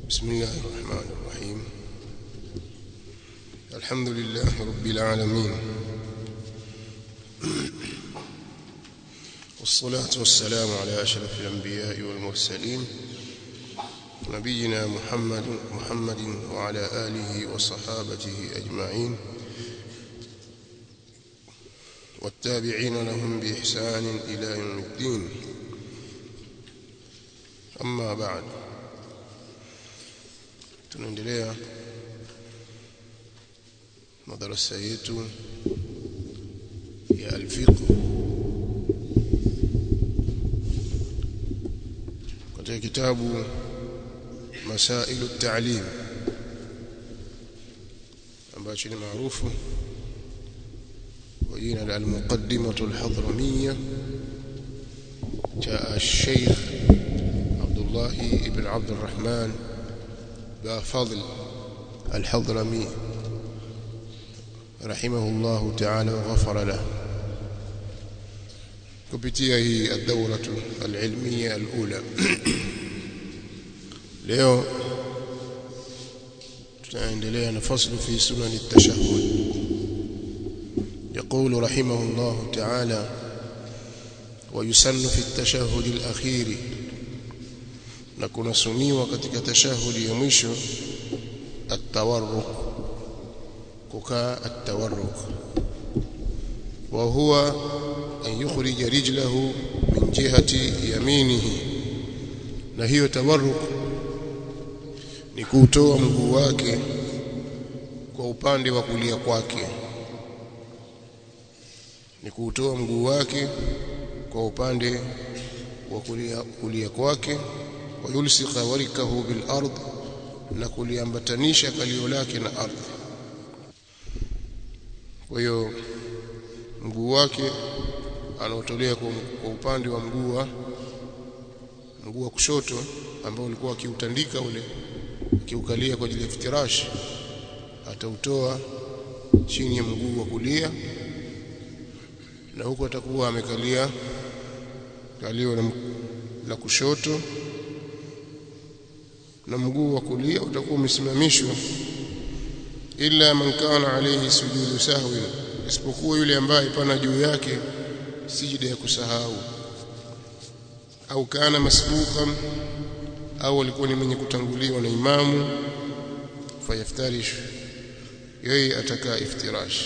بسم الله الرحمن الرحيم الحمد لله رب العالمين والصلاة والسلام على أشرف الأنبياء والمرسلين نبينا محمد محمد وعلى آله وصحابته أجمعين والتابعين لهم بإحسان إلى يوم الدين أما بعد tunaendelea madarasa yetu ya alfiqh katika kitabu masailu at-ta'lim ambacho ni maarufu kwa jina la al-muqaddimatu al-hadramiyya جاء الشيخ عبد الله ابن عبد الرحمن بفضل الحضرمي رحمه الله تعالى وغفر له kupitia hii الدورة العلمية الأولى leo tutaendelea na faslu fi sunan at-tashahhud يقول رحمه الله تعالى ويسن في التشهد الأخير na kunasuniwa katika tashahudi ya mwisho at-tawarruk kukaa at-tawarruk wa huwa an yukhrija rijlahu min jihati yaminihi na hiyo tawarruk ni kutoa mguu wake kwa upande wa kulia kwake ni kutoa mguu wake kwa upande wa kulia kulia kwake wayulsika warikahu bil ard na kuliambatanisha kalio lake na ardhi kwa hiyo mguu wake anaotolea kwa upande wa mguu wa mguu wa kushoto ambao ulikuwa akiutandika ule akiukalia kwa ajili ya iftirash atautoa chini ya mguu wa kulia na huko atakuwa amekalia kalio la, la kushoto na mguu wa kulia utakuwa umesimamishwa illa man kana alayhi sujudu sahwi isipokuwa yule ambaye pana juu yake sijida ya kusahau au kana masbuqan au alikuwa ni mwenye kutanguliwa na imamu fayaftarish yeye atakaa iftirash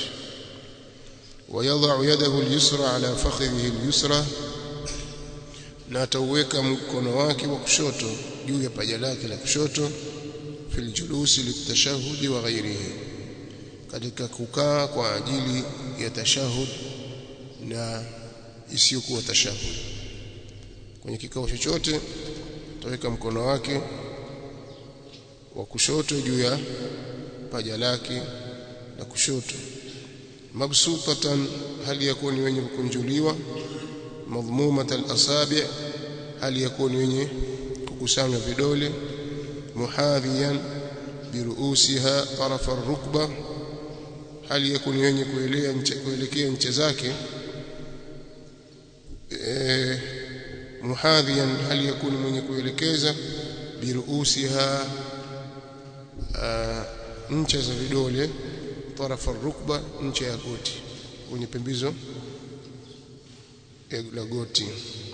ويضع يده اليسرى على فخذه اليسرى na atauweka mkono wake wa kushoto juu ya paja lake la kushoto fil julusi litashahudi wa ghairihi katika kukaa kwa ajili ya tashahud na isiyokuwa tashahud kwenye kikao chochote ataweka mkono wake wa kushoto juu ya paja lake la kushoto mabsutatan hali yakuni wenye kukunjuliwa madhmumat al-asabi' hali yakuni wenye kukusanya vidole muhadhiyan biruusiha taraf ar-rukba hali yakuni wenye kuelea nche kuelekea nche zake eh muhadhiyan hali yakuni mwenye kuelekeza biruusiha ncha za vidole taraf ar-rukba ncha ya goti kwenye pembizo la goti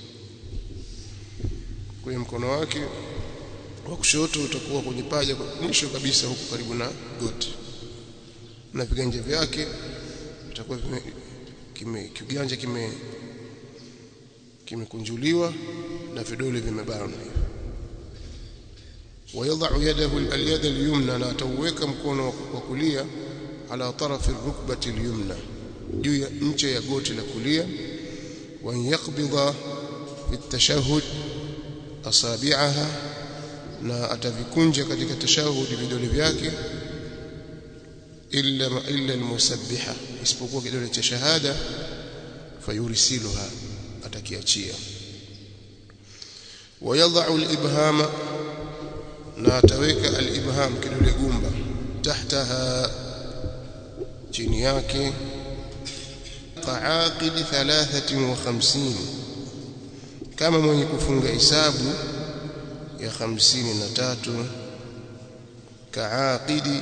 kwenye mkono wake wa kushoto utakuwa kwenye paja mwisho kabisa huku karibu na goti na viganja vyake vitakuwa kime kiganja kime kimekunjuliwa na vidole vimebanwa ويضع يده اليد اليمنى لا توeka mkono wa kulia ala tarafi rukbati alyumna juu ya nche ya goti la kulia وأن يقبض في التشهد أصابعها na atavikunja katika tashahudi vidole vyake illa illa almusabbiha isipokuwa kidole cha shahada fayurisiluha atakiachia wayadha'u alibhama na ataweka alibham kidole gumba tahtaha chini yake كعاقد ثلاثة وخمسين kama mwenye kufunga hisabu ya hamsini na tatu kaaqidi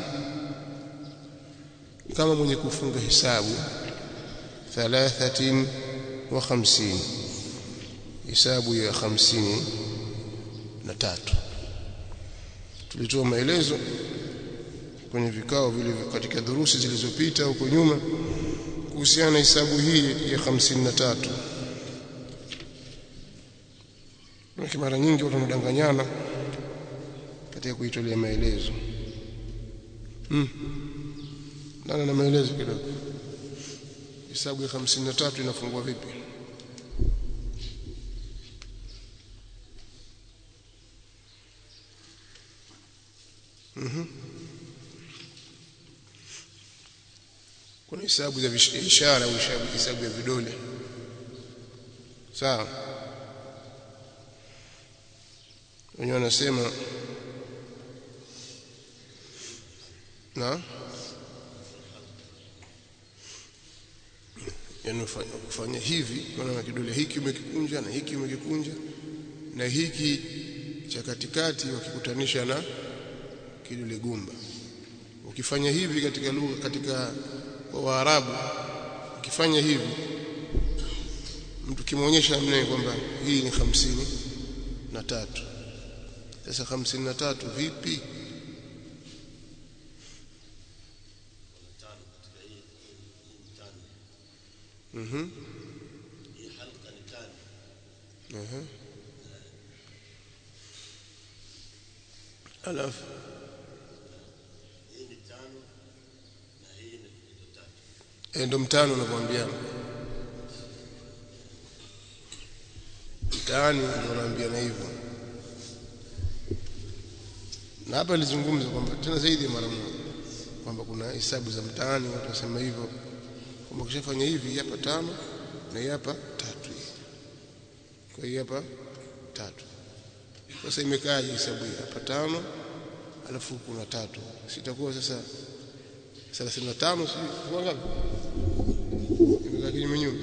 kama mwenye kufunga hisabu thalathatin wa khamsini hisabu ya hamsini na tatu tulitoa maelezo kwenye vikao vile katika dhurusi zilizopita huko nyuma kuhusiana na hisabu hii ya hamsini na tatu mara nyingi watu wanadanganyana katika kuitolea maelezo hmm. nana na maelezo kidogo hisabu ya hamsini na tatu inafungua vipi Mhm. Kuna hisabu za ishara au hisabu ya vidole. Sawa? Wenyewe wanasema na yani kufanya hivi kuna kidole hiki umekikunja na hiki umekikunja na hiki cha katikati wakikutanisha na kidole gumba ukifanya hivi katika lugha katika kwa Waarabu ukifanya hivi mtu kimuonyesha mnaye kwamba hii ni hamsini na tatu sasa hamsini na tatu vipi mhm mhm alafu ndo mtano nakwambia mtaani ndo naambia na hivyo na hapa nilizungumza kwamba tena zaidi ya mara moja kwamba kuna hesabu za mtaani watu wasema hivyo kwamba ukishafanya hivi hapa tano na hii hapa tatu kwa hiyo hapa tatu sasa imekaaje hesabu hii hapa tano alafu kuna tatu sitakuwa sasa 35 si kwa ngapi imekaa kinyume nyume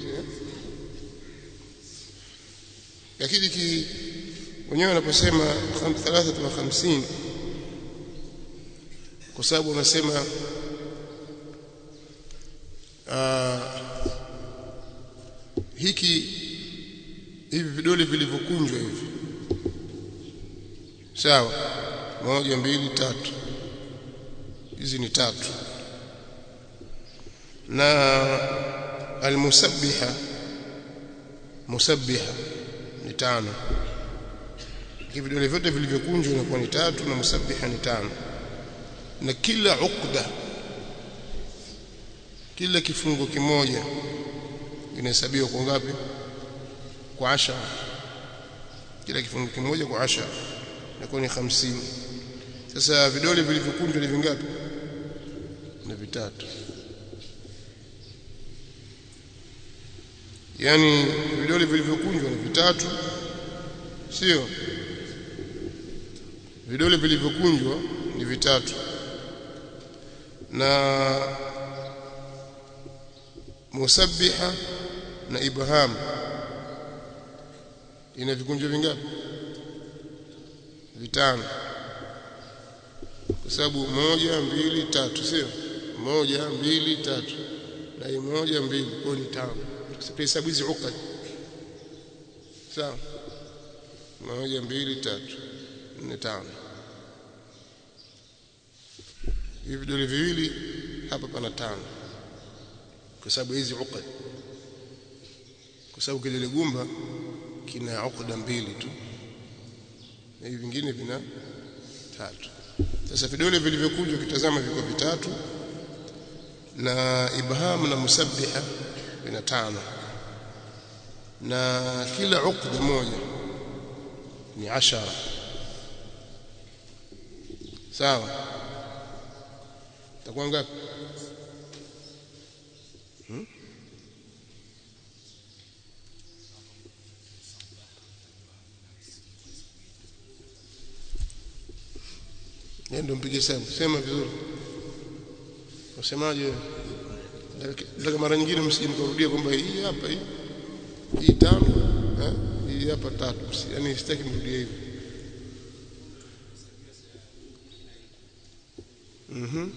lakini ki wenyewe wanaposema 53 kwa sababu wanasema hiki hivi vidole vilivyokunjwa hivi sawa moja mbili tatu hizi ni tatu na almusabbiha musabbiha ni tano vidole vyote vilivyokunjwa inakuwa ni tatu na musabbiha ni tano na kila ukda kila kifungo kimoja inahesabiwa kwa ngapi kwa ashara kila kifungo kimoja kwa ashara inakuwa ni hamsini sasa vidole vilivyokunjwa ni vingapi ni vitatu yani vidole vilivyokunjwa ni vitatu sio vidole vilivyokunjwa ni vitatu na musabbiha na ibham ina vikunjo vingapi vitano kwa sababu moja mbili tatu sio moja mbili tatu na hii moja mbili kwa ni tano hesabu hizi ukad sawa moja mbili tatu nne tano hivi vidole viwili hapa pana tano kwa sababu hizi ukad kwa sababu kidole gumba kina ukda mbili tu na hivi vingine vina tatu sasa vidole vilivyokunjwa kitazama viko vitatu na ibham na musabbiha vina tano na kila ukd moja ni ashara sawa takuwa ngapi hmm? ndio mpige sema sema vizuri usemaje nataka mara nyingine msije mkarudia kwamba hii hapa hii hii tano eh hii hapa tatu yani sitaki mrudie hivyo mhm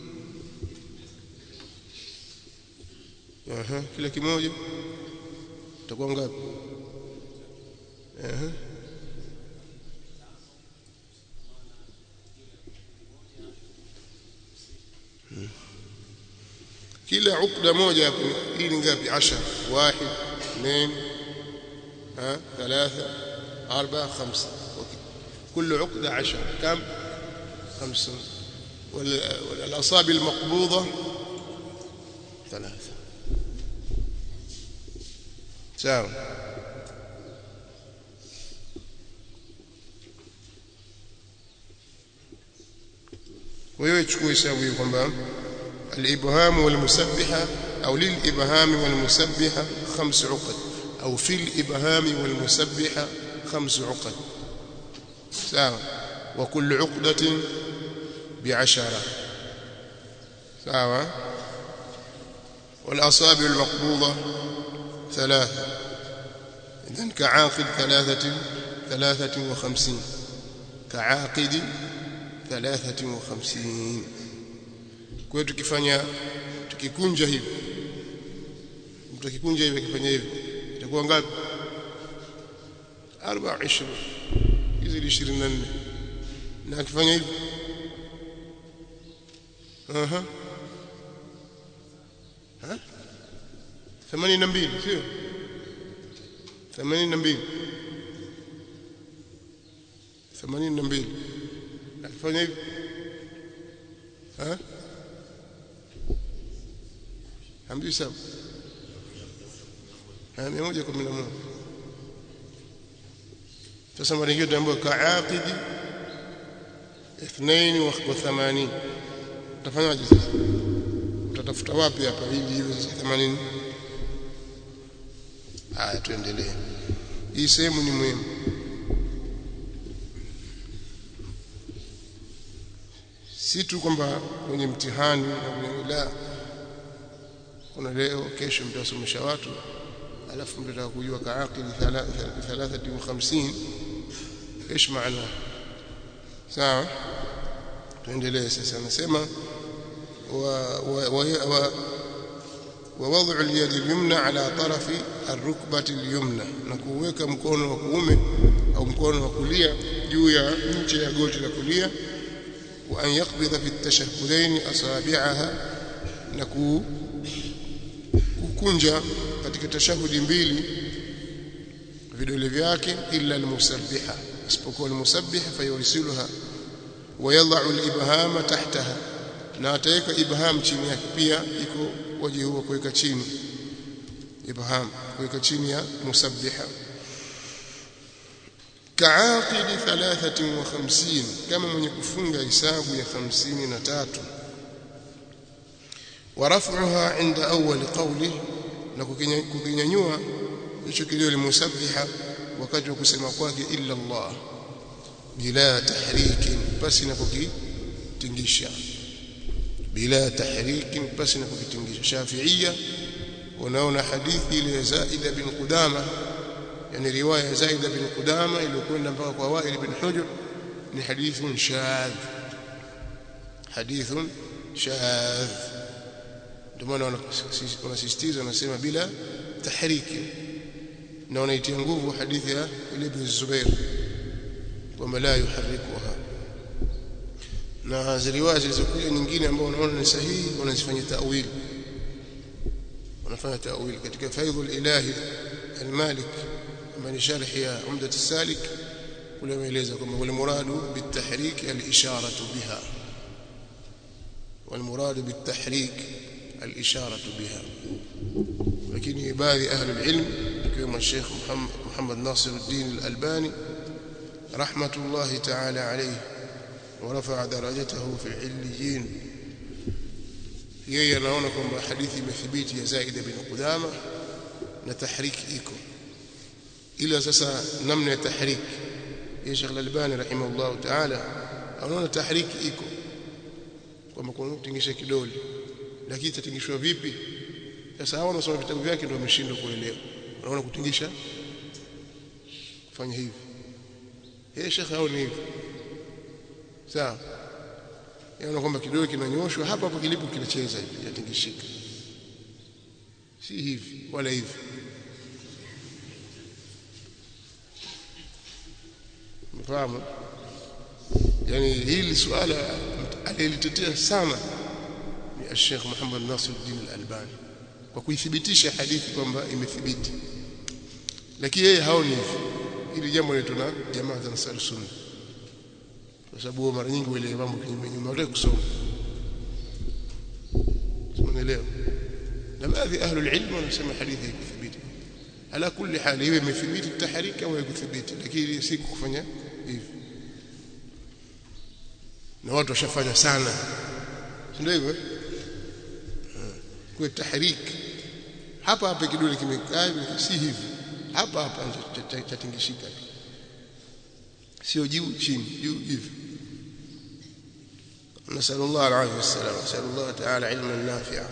aha kila kimoja itakuwa ngapi aha kila ukda moja hii ni ngapi 10 واحد اثنين ها ثلاثة أربعة خمسة كل عقدة عشر كم خمسة والأصابع المقبوضة ثلاثة sawa wewe chukua hesabu hiyo kwamba الإبهام والمسبحة أو للإبهام والمسبحة خمس عقد أو في الإبهام والمسبحة خمس عقد سواء وكل عقدة بعشرة سواء والأصابع المقبوضة ثلاثة إذن كعاقد ثلاثة ثلاثة وخمسين كعاقد ثلاثة وخمسين kwa hiyo tukifanya tukikunja hivi mtu akikunja hivi akifanya hivi itakuwa ngapi 24 hizi 24 na akifanya hivi aha ha 82 sio 82 82 akifanya hivi ha hamjui sawa mia moja kumi na moja sasa mara nyingine tunaambiwa kaaqidi ithnaini wa thamanini utafanyaje sasa utatafuta wapi hapa ili iwe sasa themanini haya tuendelee hii sehemu ni muhimu si tu kwamba kwenye mtihani na kwenye la kuna leo kesho mtasomesha watu alafu mtataka kujua kaaqili 53 ايش maana sawa tuendelee sasa anasema wa wa ووضع اليد اليمنى على طرف الركبة اليمنى نكوweka mkono wa kuume au mkono wa kulia juu ya ncha ya goti la kulia wa an yaqbidha fi at-tashahhudain asabi'aha na kukunja katika tashahudi mbili vidole vyake illa almusabbiha isipokuwa almusabbiha fayursiluha wayadha'u alibhama tahtaha na ataweka ibham chini yake pia iko waje huo kuweka chini ibham kuweka chini ya musabbiha kaaqidi 53 kama mwenye kufunga hisabu ya 53 ورفعها عند أول قوله na kukinyanyua hicho kilio limusabbiha wakati wa kusema kwake illa Allah bila tahriki basi na kukitingisha bila tahriki basi na kukitingisha Shafi'ia wanaona hadithi ile ya Zaid bin Qudama yani riwaya ya Zaid bin Qudama iliyokwenda mpaka kwa Wa'il bin Hujr ni hadithun shadh hadithun shadh ndio maana wanasisitiza wanasema bila tahriki na wanaitia nguvu hadithi ya ile ibn Zubair kwamba la yuharrikuha na ziliwazi zilizokuja nyingine ambao wanaona ni sahihi wanazifanyia ta'wil wanafanya ta'wil katika faidhul ilahi al-malik ambaye ni sharh ya umdat as-salik kule ameeleza kwamba wal muradu bitahrik al-isharatu biha wal muradu bitahrik الإشارة بها لكن بعض أهل العلم كما الشيخ محمد, محمد ناصر الدين الألباني رحمة الله تعالى عليه ورفع درجته في العليين yeye anaona kwamba hadithi imethibiti ya Zaid bin Qudama na tahriki iko ila sasa namna ya tahriki ya Sheikh Al-Albani rahimahullah ta'ala anaona tahriki iko kwamba kuna kutingisha kidole lakini itatingishwa vipi sasa hao wanasoma vitabu vyake ndio wameshindwa kuelewa wanaona kutingisha fanya hivi yeye shekhe hao ni hivi sawa yaona kwamba kidole kinanyoshwa hapa hapo kilipo kinacheza hivi yatingishika si hivi wala hivi mfahamu yani hili suala alilitetea sana ni Sheikh Muhammad Nasiruddin Al-Albani kwa kuithibitisha hadithi kwamba imethibiti lakini yeye haoni hivi hili jambo letu na jamaa za Ansar Sunna kwa sababu mara nyingi wale mambo kinyume nyume hawataki kusoma umeelewa na baadhi ahli ilmu wanasema hadithi haikuthibiti ala kulli hali iwe imethibiti tahriki au haikuthibiti lakini si kufanya hivi na watu washafanya sana ndio hivyo kwa tahriki hapa hapa kidole kimekaa si hivi hapa hapa chatingishika sio juu chini juu hivi نسأل الله العافية والسلام نسأل الله تعالى علما نافعا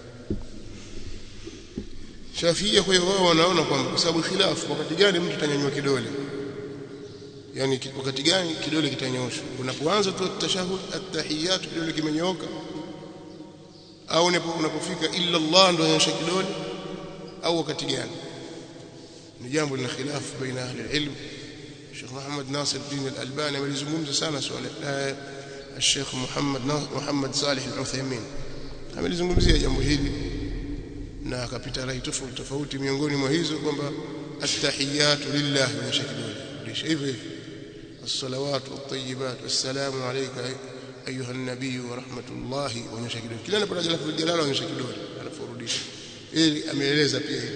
Shafia kwa hiyo wao wanaona kwamba kwa sababu khilafu wakati gani mtu atanyanyua kidole yani wakati gani kidole kitanyoshwa unapoanza tu tashahud at-tahiyat kidole kimenyooka au unapofika illa Allah ndio anyosha kidole au wakati gani ni jambo lina khilafu baina ahli ilm Sheikh Muhammad Nasir Din Al-Albani amelizungumza sana swala الشيخ محمد محمد صالح العثيمين amelizungumzia jambo hili na akapita rai tofauti tofauti miongoni mwa hizo kwamba at-tahiyatu lillah wa shakidul lisha hivyo hivyo as-salawat wat-tayyibat wassalamu alayka ayuha an-nabiy wa rahmatullahi wa shakidul kila anapotaja lafzi jalala wa shakidul anaforudisha ili ameeleza pia hili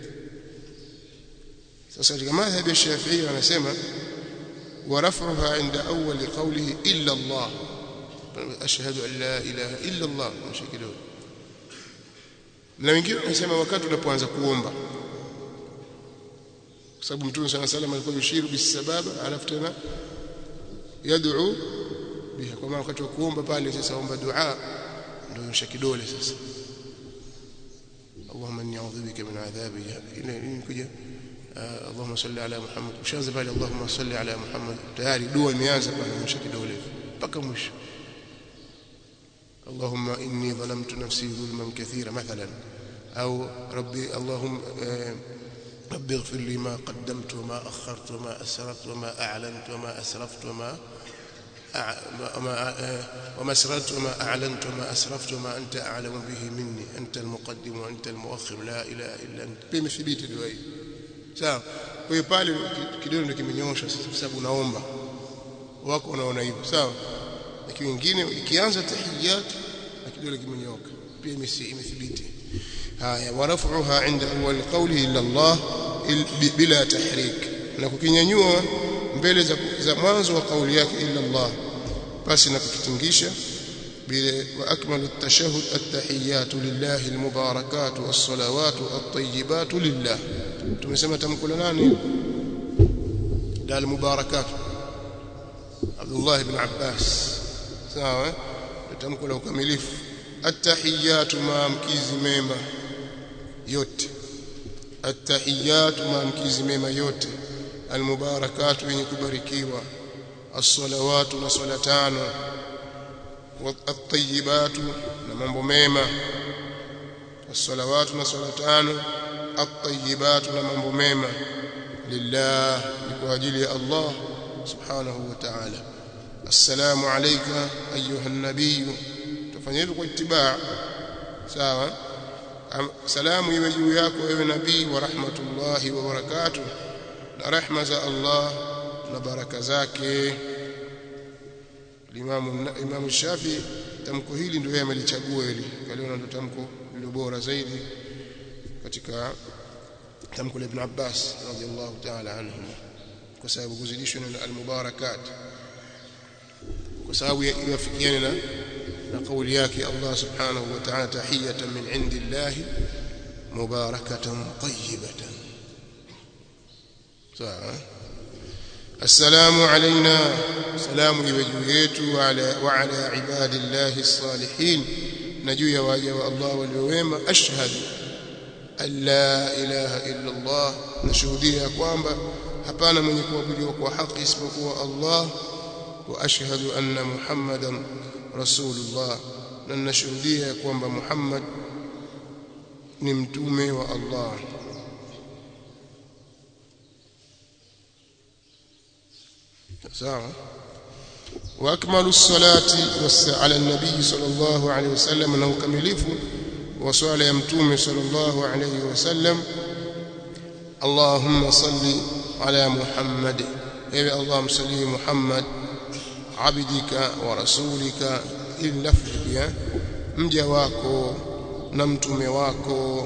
sasa katika madhhabi ya Shafi'i anasema ورفعها عند أول قوله إلا الله أشهد أن لا إله إلا الله مشكله na wengine wanasema wakati unapoanza kuomba kwa sababu mtume sana sallam alikuwa yushiru bisababa alafu tena yad'u biha kwa maana wakati wa kuomba pale sasa omba dua ndio yosha kidole sasa Allahumma inni a'udhu bika min adhabi jahannam kuja اللهم صل على محمد ushaanza pale Allahumma salli ala Muhammad tayari dua imeanza pale mwisho kidole mpaka mwisho اللهم إني ظلمت نفسي ظلما كثيرا مثلا أو ربي اللهم ربي اغفر لي ما قدمت وما أخرت وما أسررت وما أعلنت وما أسرفت وما وما وما أسررت وما أعلنت وما أسرفت وما أنت أعلم به مني أنت المقدم وأنت المؤخر لا إله إلا أنت بمثبيت دعائي sawa kwa hiyo pale kidole ndio kimenyosha kwa sababu unaomba wako unaona hivyo sawa lakini wengine ikianza tahiyat na kidole kimenyoka pia imethibiti haya warafuha inda awwal qawli illa Allah bila tahrik na kukinyanyua mbele za, za mwanzo wa kauli yake illa Allah basi na kukitingisha وأكمل التشهد التحيات لله المباركات والصلوات الطيبات لله tumesema tamko la nani la almubarakat Abdullah ibn Abbas sawa tamko la ukamilifu attahiyatu maamkizi mema yote attahiyatu maamkizi mema yote almubarakatu yenye kubarikiwa as-salawatu na swala tano at-tayyibatu na mambo mema as-salawatu na swala tano at-tayyibatu na mambo mema lillah ni kwa ajili ya Allah subhanahu wa ta'ala assalamu alayka ayuha an-nabiy tufanye hivyo kwa itibaa sawa salamu iwe juu yako ewe nabii wa rahmatullahi wa barakatuh na rehma za Allah na baraka zake Imam Imam Shafi tamko hili ndio yeye amelichagua hili kaliona ndio tamko lilo bora zaidi katika tamko la Ibn Abbas radhiallahu ta'ala anhu kwa sababu kuzidishwa na al-mubarakat kwa sababu yafikiana na na kauli yake Allah subhanahu wa ta'ala tahiyatan min indillahi mubarakatan tayyibatan sawa السلام علينا سلام يوجهيtu وعلى وعلى عباد الله الصالحين نجو يا واجه الله واليوم اشهد an la ilaha illa Allah nashuhudia kwamba hapana mwenye kuabudiwa kwa haki isipokuwa Allah wa ashhadu anna muhammadan rasulullah na ninashuhudia kwamba Muhammad ni mtume wa Allah sawa واكمل الصلاه على النبي صلى الله عليه وسلم انه كمليف وصلاه يمتوم صلى الله عليه وسلم اللهم صل على محمد اي اللهم صل محمد عبدك ورسولك اللفظ pia mja wako na mtume wako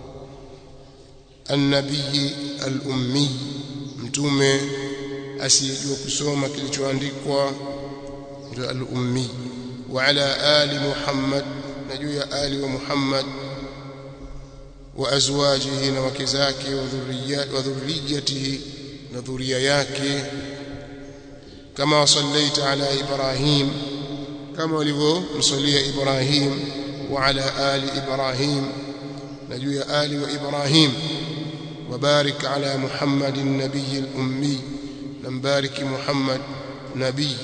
annabii al-ummi mtume asiyejua kusoma kilichoandikwa ndio al-ummi wa ala ali muhammad na juu ya ali wa muhammad wa azwajihi na wake zake wa dhurriyyatihi na dhuria yake kama sallaita ala ibrahim kama walivyomsalia ibrahim wa ala ali ibrahim na juu ya ali wa ibrahim وبارك على محمد النبي الأمي نمبارك محمد نبي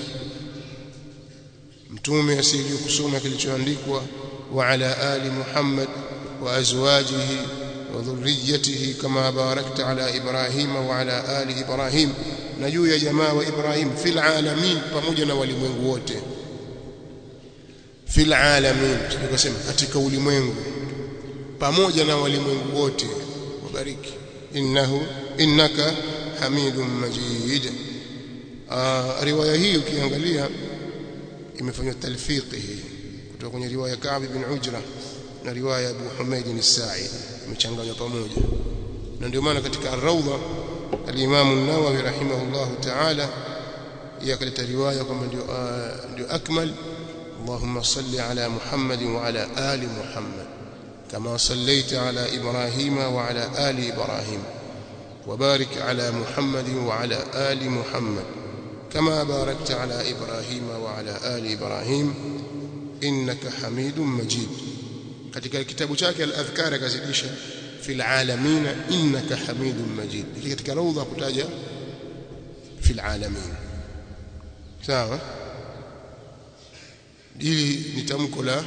mtume asiyejua kusoma kilichoandikwa wa ala ali Muhammad wa azwajihi wa dhurriyyatihi kama barakta ala Ibrahim wa ala ali Ibrahim na juu ya jamaa wa Ibrahim fil alamin pamoja na walimwengu wote fil alamin tukasema katika ulimwengu pamoja na walimwengu wote wabariki innahu innaka hamidum majid riwaya hii ukiangalia imefanywa talfiqi hii kutoka kwenye riwaya Ka'b bin Ujra na riwaya Abu Humayd al-Sa'id imechanganywa pamoja na ndio maana katika ar-Rawda al-Imam an-Nawawi rahimahullahu ta'ala yakaleta riwaya kwamba ndio ndio akmal اللهم صل على محمد وعلى آل محمد كما صليت على إبراهيم وعلى آل إبراهيم وبارك على محمد وعلى آل محمد كما باركت على إبراهيم وعلى آل إبراهيم إنك حميد مجيد katika kitabu chake al-adhkar akazidisha fil alamin innaka hamidum majid katika rawdha kutaja fil alamin sawa hili ni tamko la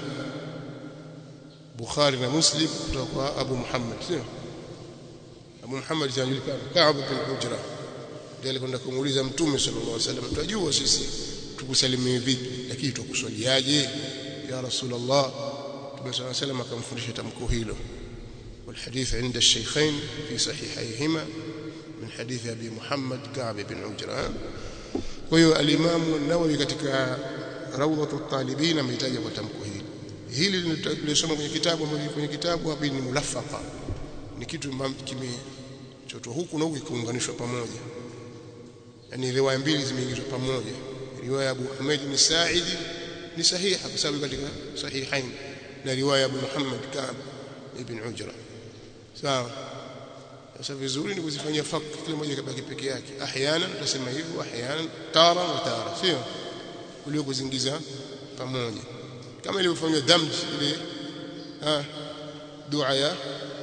Bukhari na Muslim kutoka kwa Abu Muhammad sio Abu Muhammad anajulikana Ka'b bin Ujra ndiye alikwenda kumuuliza Mtume sallallahu alaihi wasallam tunajua sisi tukusalimie vipi lakini tukuswaliaje ya Rasulullah Mtume sallallahu alaihi wasallam akamfundisha tamko hilo والحديث عند الشيخين في صحيحيهما من حديث أبي محمد كعب بن عجرة وهو الإمام النووي katika rawdhatu talibin ametaja kwa tamko hili hili tulisoma kwenye kitabu ambacho kwenye kitabu hapa ni mulafaqa ni kitu kimechotwa huku na huku kiunganishwa pamoja yani riwaya mbili zimeingizwa pamoja riwaya Abu Humayd ni Sa'idi ni sahiha kwa sababu katika sahihain na riwaya Abu Muhammad Ka'b ibn Ujra sawa sasa vizuri ni kuzifanyia fak kila moja kabaki peke yake ahyana tutasema hivyo ahyana tara wa tara sio kuliko kuzingiza pamoja kama ilivyofanywa dhamj ile ah dua ya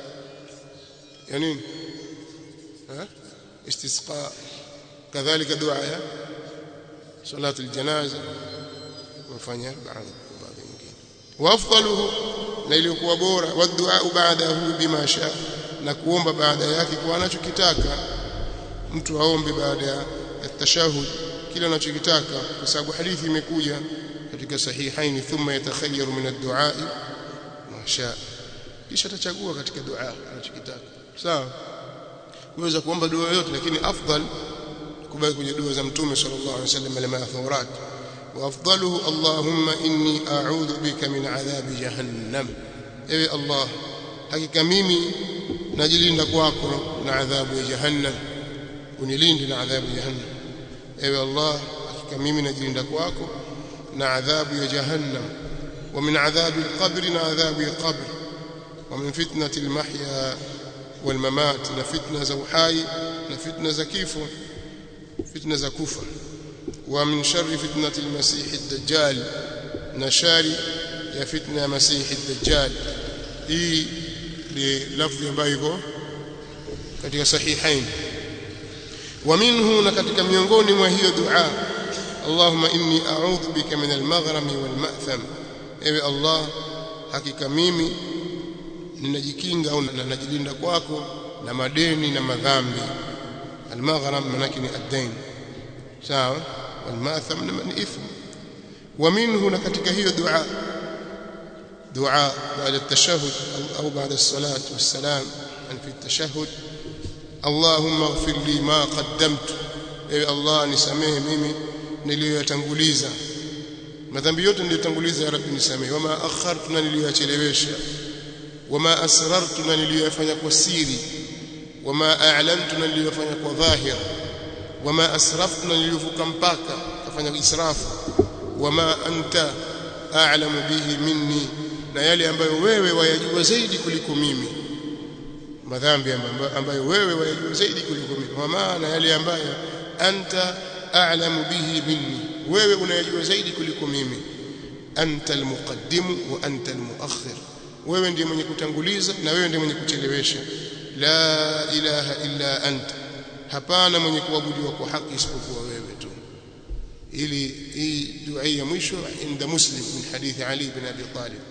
ya nini ah istisqa kadhalika dua ya salatu aljanaza wafanya baadhi baadhi nyingine wafdaluhu na iliyokuwa bora wadua baadahu bima sha na kuomba baada yake kwa anachokitaka mtu aombe baada ya tashahud kila anachokitaka kwa sababu hadithi imekuja katika sahihain thumma yatakhayyaru min ad-du'a ma sha kisha atachagua katika dua anachokitaka sawa uweza kuomba dua yoyote lakini afdal kubaki kwenye dua za mtume sallallahu alaihi wasallam lama thurat wa afdaluhu allahumma inni a'udhu bika min adhabi jahannam ewe allah hakika mimi najilinda kwako na adhabu ya jahannam unilinde na adhabu ya jahannam ewe Allah hakika mimi najilinda kwako na adhabu ya jahannam wa min adhabi alqabr na adhabu ya qabr wa min fitnati almahya walmamat na fitna za uhai na fitna za kifo fitna za kufa wa min sharri fitnati almasih ad-dajjal na shari ya fitna ya masih ad-dajjal hii ni lafzi ambayo iko katika sahihain ومنه na katika miongoni mwa hiyo dua Allahumma inni a'udhu bika min al-maghrami wal ma'tham ewe Allah hakika mimi ninajikinga au ninajilinda kwako na madeni na madhambi al-maghram manake ni ad-dain sawa wal ma'tham ni ithm wa minhu na katika hiyo dua دعاء بعد التشهد أو بعد الصلاة والسلام أن في التشهد اللهم اغفر لي ما قدمت ewe Allah nisamehe mimi niliyoyatanguliza madhambi yote niliyotanguliza ya rabbi nisamehe wama akhartu na niliyoyachelewesha wama asrartu na niliyoyafanya kwa siri wama a'lantu na niliyoyafanya kwa dhahir wama asraftu na niliyovuka mpaka kafanya israfu wama anta a'lamu bihi minni na yale ambayo wewe wayajua zaidi kuliko mimi madhambi ambayo wewe wayajua zaidi kuliko mimi kwa maana yale ambayo anta a'lamu bihi minni wewe unayajua zaidi kuliko mimi anta almuqaddim wa anta almuakhir wewe ndiye mwenye kutanguliza na wewe ndiye mwenye kuchelewesha la ilaha illa anta hapana mwenye kuabudiwa kwa haki isipokuwa wewe tu ili hii dua ya mwisho inda muslim min hadithi ali bin abi talib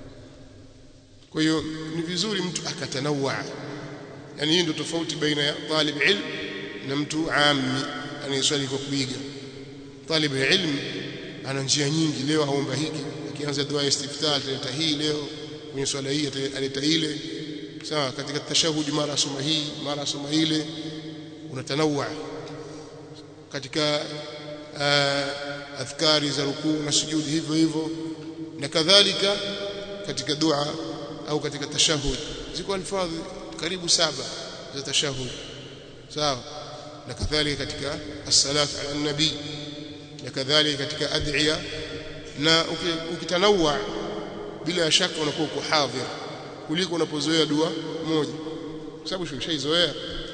kwa hiyo ni vizuri mtu akatanawa yani hii ndio tofauti baina ya talib ilm na mtu ammi anayeswali kwa kuiga talib ilm ana njia nyingi leo aomba hiki akianza dua ya istiftah ataleta hii leo kwenye swala hii ataleta ile sawa katika tashahudi mara asoma hii mara asoma ile unatanawa katika uh, adhkari za rukuu na sujudi hivyo hivyo na kadhalika katika dua au katika tashahud ziko alfadhi karibu saba za tashahud sawa na kadhalika katika as-salatu ala nabi na kadhalika katika adhiya na ukitanawa bila shaka unakuwa uko hadhir kuliko unapozoea dua moja kwa sababu ushaizoea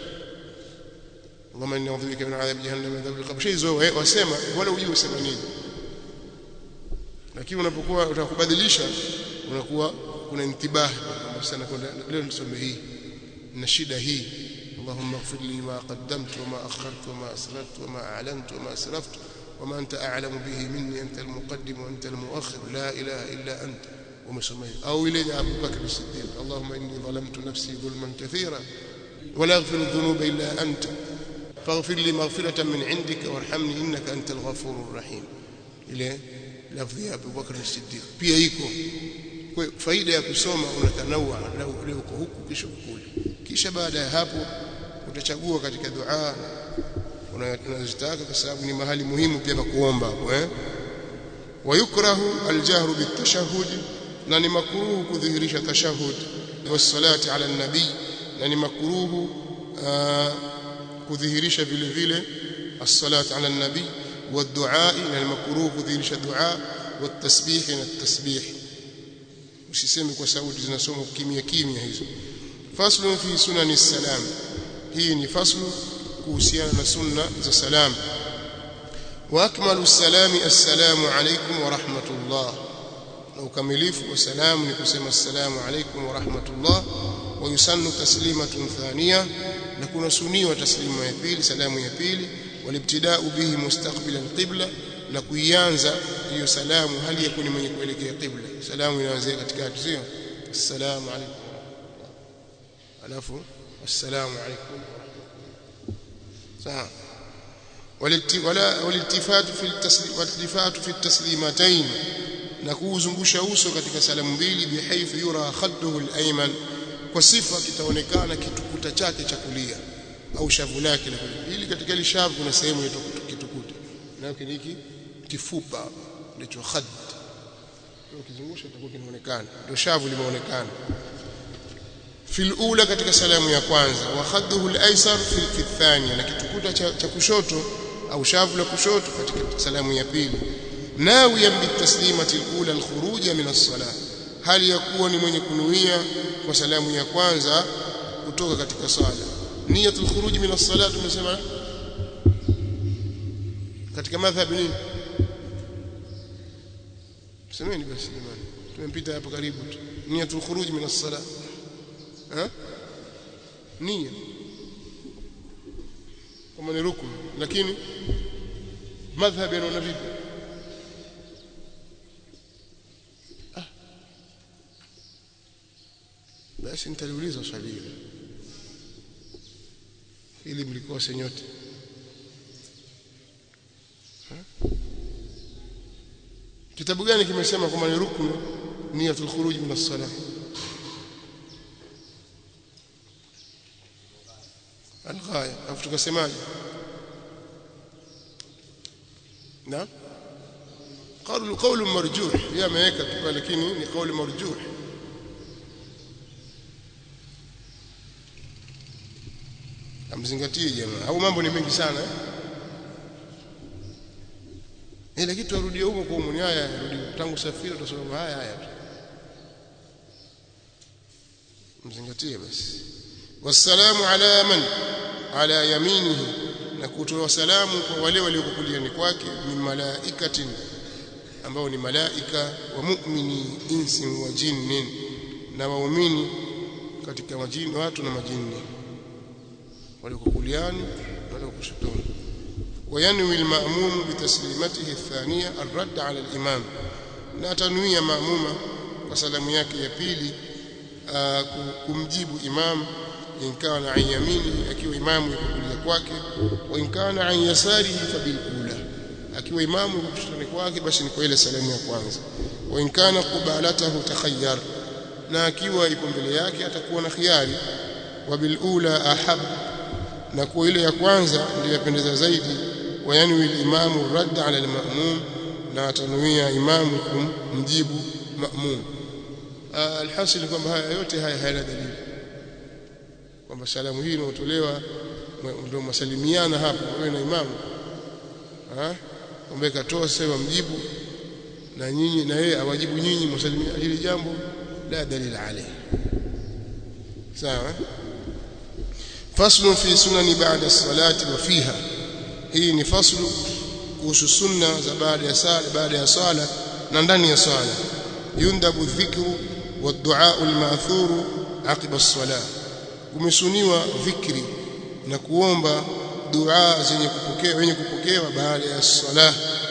اللهم اني اعوذ بك من عذاب جهنم ومن عذاب القبر شيء zoe wasema wala ujue usema nini lakini unapokuwa utakubadilisha unakuwa kuna intibah sana kwenda leo nisome hii na shida hii اللهم اغفر لي ما قدمت وما أخرت وما أسررت وما أعلنت وما أسرفت وما أنت أعلم به مني أنت المقدم وأنت المؤخر لا إله إلا أنت ومسميه أو إلي أبو بكر الصديق اللهم إني ظلمت نفسي ظلما كثيرا ولا يغفر الذنوب إلا أنت فاغفر لي مغفرة من عندك وارحمني إنك أنت الغفور الرحيم إلى لفظ أبو بكر الصديق pia iko faida ya kusoma unatanawa leo uko huku kisha kule kisha baada ya hapo utachagua katika dua unazotaka kwa sababu ni mahali muhimu pia pa kuomba hapo eh wayukrahu aljahru bitashahhud na ni makruhu kudhihirisha tashahhud wassalati ala nabii na ni makruhu kudhihirisha vile vile as-salatu ala nabii والدعاء na ni makruhu kudhihirisha dua والتسبيح na tasbih usiseme kwa sauti zinasoma kimya kimya hizo faslu fi sunani salam hii ni faslu kuhusiana na sunna za salam wa akmalu salami assalamu alaykum wa rahmatullah na ukamilifu wa salamu ni kusema assalamu alaykum wa rahmatullah wa yusannu taslimatun thaniya na kuna suniwa taslima ya pili salamu ya pili walibtida'u bihi mustaqbila alqibla na kuianza hiyo salamu hali ya kuni mwenye kuelekea qibla salamu inaanzia katikati sio assalamu alaykum alafu assalamu alaykum sawa والالتفات في التسليم والالتفات في التسليمتين na kuuzungusha uso katika salamu mbili bihaythu yura khadduhu al-ayman kwa sifa kitaonekana kitukuta chake cha kulia au shavu lake la kulia ili katika ile shavu kuna sehemu ya kitukuta na hiki kifupa ndicho khad ukizungusha itakuwa kinaonekana ndio shavu limeonekana fil ula katika salamu ya kwanza wa khadduhu al-aysar fi thaniya na kitukuta cha, cha kushoto au shavu la kushoto katika salamu ya pili nawiyan bitaslimati al-ula al-khuruja min as-salah hali ya kuwa ni mwenye kunuia kwa salamu ya kwanza kutoka katika sala niyatul khuruj min as-salah tumesema katika madhhabi nini semeni basi jamani tumempita hapo karibu tu niyatul khuruj min as-salah ha nia kama ni rukun lakini madhhab yanaona vipi ah. basi nitaliuliza swali hilo ili mlikose nyote kitabu gani kimesema kwamba ni ruknu niyatul khuruj min as-salah الغاية afu tukasemaje na قول قول مرجوح هي ameweka tu lakini ni قول مرجوح amzingatie jamaa au mambo ni mengi sana eh ile kitu arudie huko kwa umuni haya arudi tangu safiri tutasoma haya haya tu mzingatie basi wasalamu ala man ala yaminihi na kutoa salamu kwa wale walioko kuliani kwake min malaikatin ambao ni malaika wa mu'mini insi wa jinnin na waumini katika majini watu na majini walioko kuliani na walioko kushotoni وينوي المأموم بتسليمته الثانية الرد على الإمام لا تنوي مأمومة وسلام yake ya pili kumjibu imam in kana an yamini akiwa imamu yuko kulia kwake wa in kana an yasarihi fabil ula akiwa imamu yuko kushoto kwake basi ni kwa ile salamu ya kwanza wa in kana qubalatahu takhayyar na akiwa ipo mbele yake atakuwa na khiari wa bil ula ahab na kwa ile ya kwanza ndiyo yapendeza zaidi wayanwi al-imamu radd ala al-ma'mum na atanuia imamu kumjibu ma'mum alhasil kwamba haya yote haya hayana dalili kwamba salamu hii inayotolewa ndio masalimiana hapo wewe na imamu ah kwamba katoa sasa mjibu na nyinyi na yeye awajibu nyinyi msalimia hili jambo la dalili alayhi sawa faslu fi sunani ba'da salati wa fiha hii ni faslu kuhusu sunna za baada ya sala baada ya sala na ndani ya sala yundabu dhikru wa du'a al-ma'thur aqiba as-salah kumesuniwa dhikri na kuomba dua zenye kupokea wenye kupokewa baada ya sala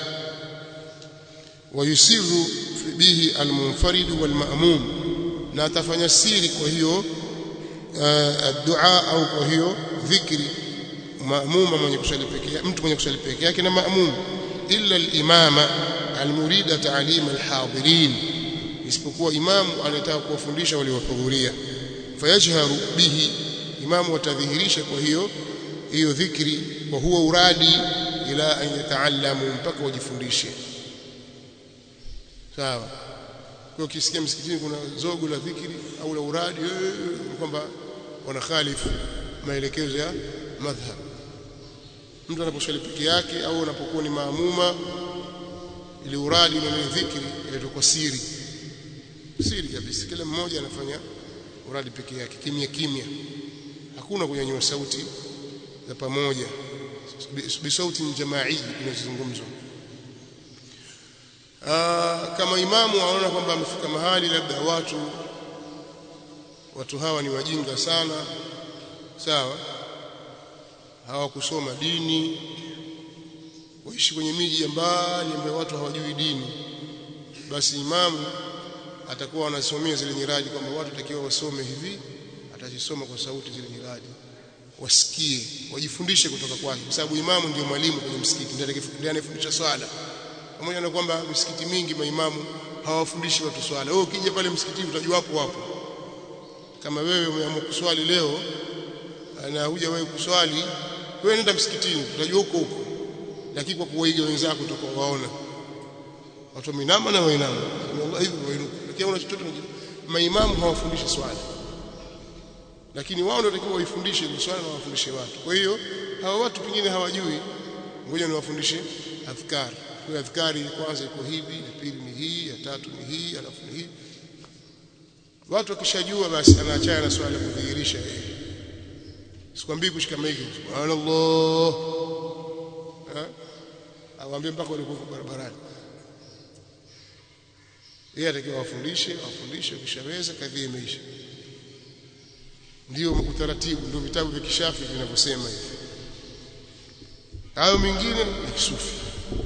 wayusiru bihi al-munfarid wal-ma'mum na atafanya siri kwa hiyo dua au kwa hiyo dhikri maamuma mwenye kusali peke yake mtu mwenye kusali peke yake na maamum illa al-imama al-murida ta'lim al-hadirin isipokuwa imamu anataka kuwafundisha waliohudhuria fayajharu bihi imamu atadhihirisha kwa hiyo hiyo dhikri wa huwa uradi ila an yataallamu mpaka wajifundishe sawa kwa ukisikia msikitini kuna zogo la dhikri au la uradi kwamba wanakhalifu maelekezo ya madhhab mtu anaposwali peke yake au anapokuwa ni maamuma ili uradi na dhikri ile kwa siri siri kabisa kila mmoja anafanya uradi peke yake kimya kimya hakuna kunyanyua sauti za pamoja bisauti jamaii inazungumzwa kama imamu anaona kwamba amefika mahali labda watu watu hawa ni wajinga sana sawa hawakusoma dini waishi kwenye miji ya mbali ambayo watu hawajui dini basi imamu atakuwa anasomea zile nyiradi kwamba watu takiwa wasome hivi atazisoma kwa sauti zile nyiradi wasikie wajifundishe kutoka kwake kwa sababu imamu ndio mwalimu kwenye msikiti ndiye anayefundisha swala pamoja na kwamba misikiti mingi maimamu hawafundishi watu swala wewe ukija pale msikitini utajua hapo hapo kama wewe umeamua kuswali leo na huja wewe kuswali wewe nenda msikitini utajua huko huko lakini kwa kuwaiga wenzako utakuwa waona watu minama na wainama Allah hivi wainuka lakini una chochote maimamu hawafundishi swala lakini wao ndio watakiwa waifundishe ile swala na wafundishe watu kwa hiyo hawa watu pengine hawajui ngoja niwafundishe adhkari kwa adhkari kwanza iko hivi ya pili ni hii ya tatu ni hii alafu ni hii watu wakishajua basi anaachana na swala kudhihirisha yeye sikwambii kushika maiki subhanallah awambie mpaka walikuwa barabarani yeye atakiwa wafundishe wafundishe ukishaweza kadhi imeisha ndio utaratibu ndio vitabu vya kishafi vinavyosema hivi hayo mengine ni kisufi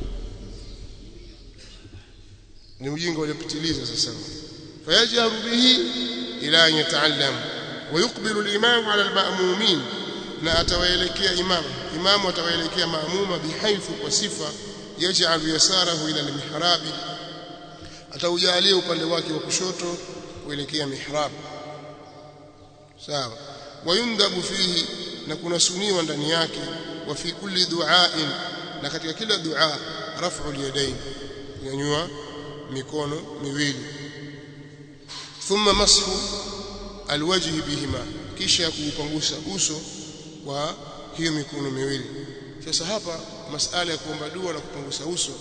ni ujinga uliopitiliza sasa fayajaru bihi ila an yataallam ويقبل الإمام على المأمومين na atawaelekea imam imamu atawaelekea maamuma bihaithu kwa sifa yaj'al yasarahu ila al-mihrab ataujalia upande wake wa kushoto kuelekea mihrab sawa wayundabu fihi na kuna suniwa ndani yake wa fi kulli du'ain na katika kila dua raf'u al-yadayn kunyanyua mikono miwili thumma mashu alwajhi bihima kisha kuupangusa uso kwa hiyo mikono miwili sasa hapa masala ya kuomba dua na kupangusa uso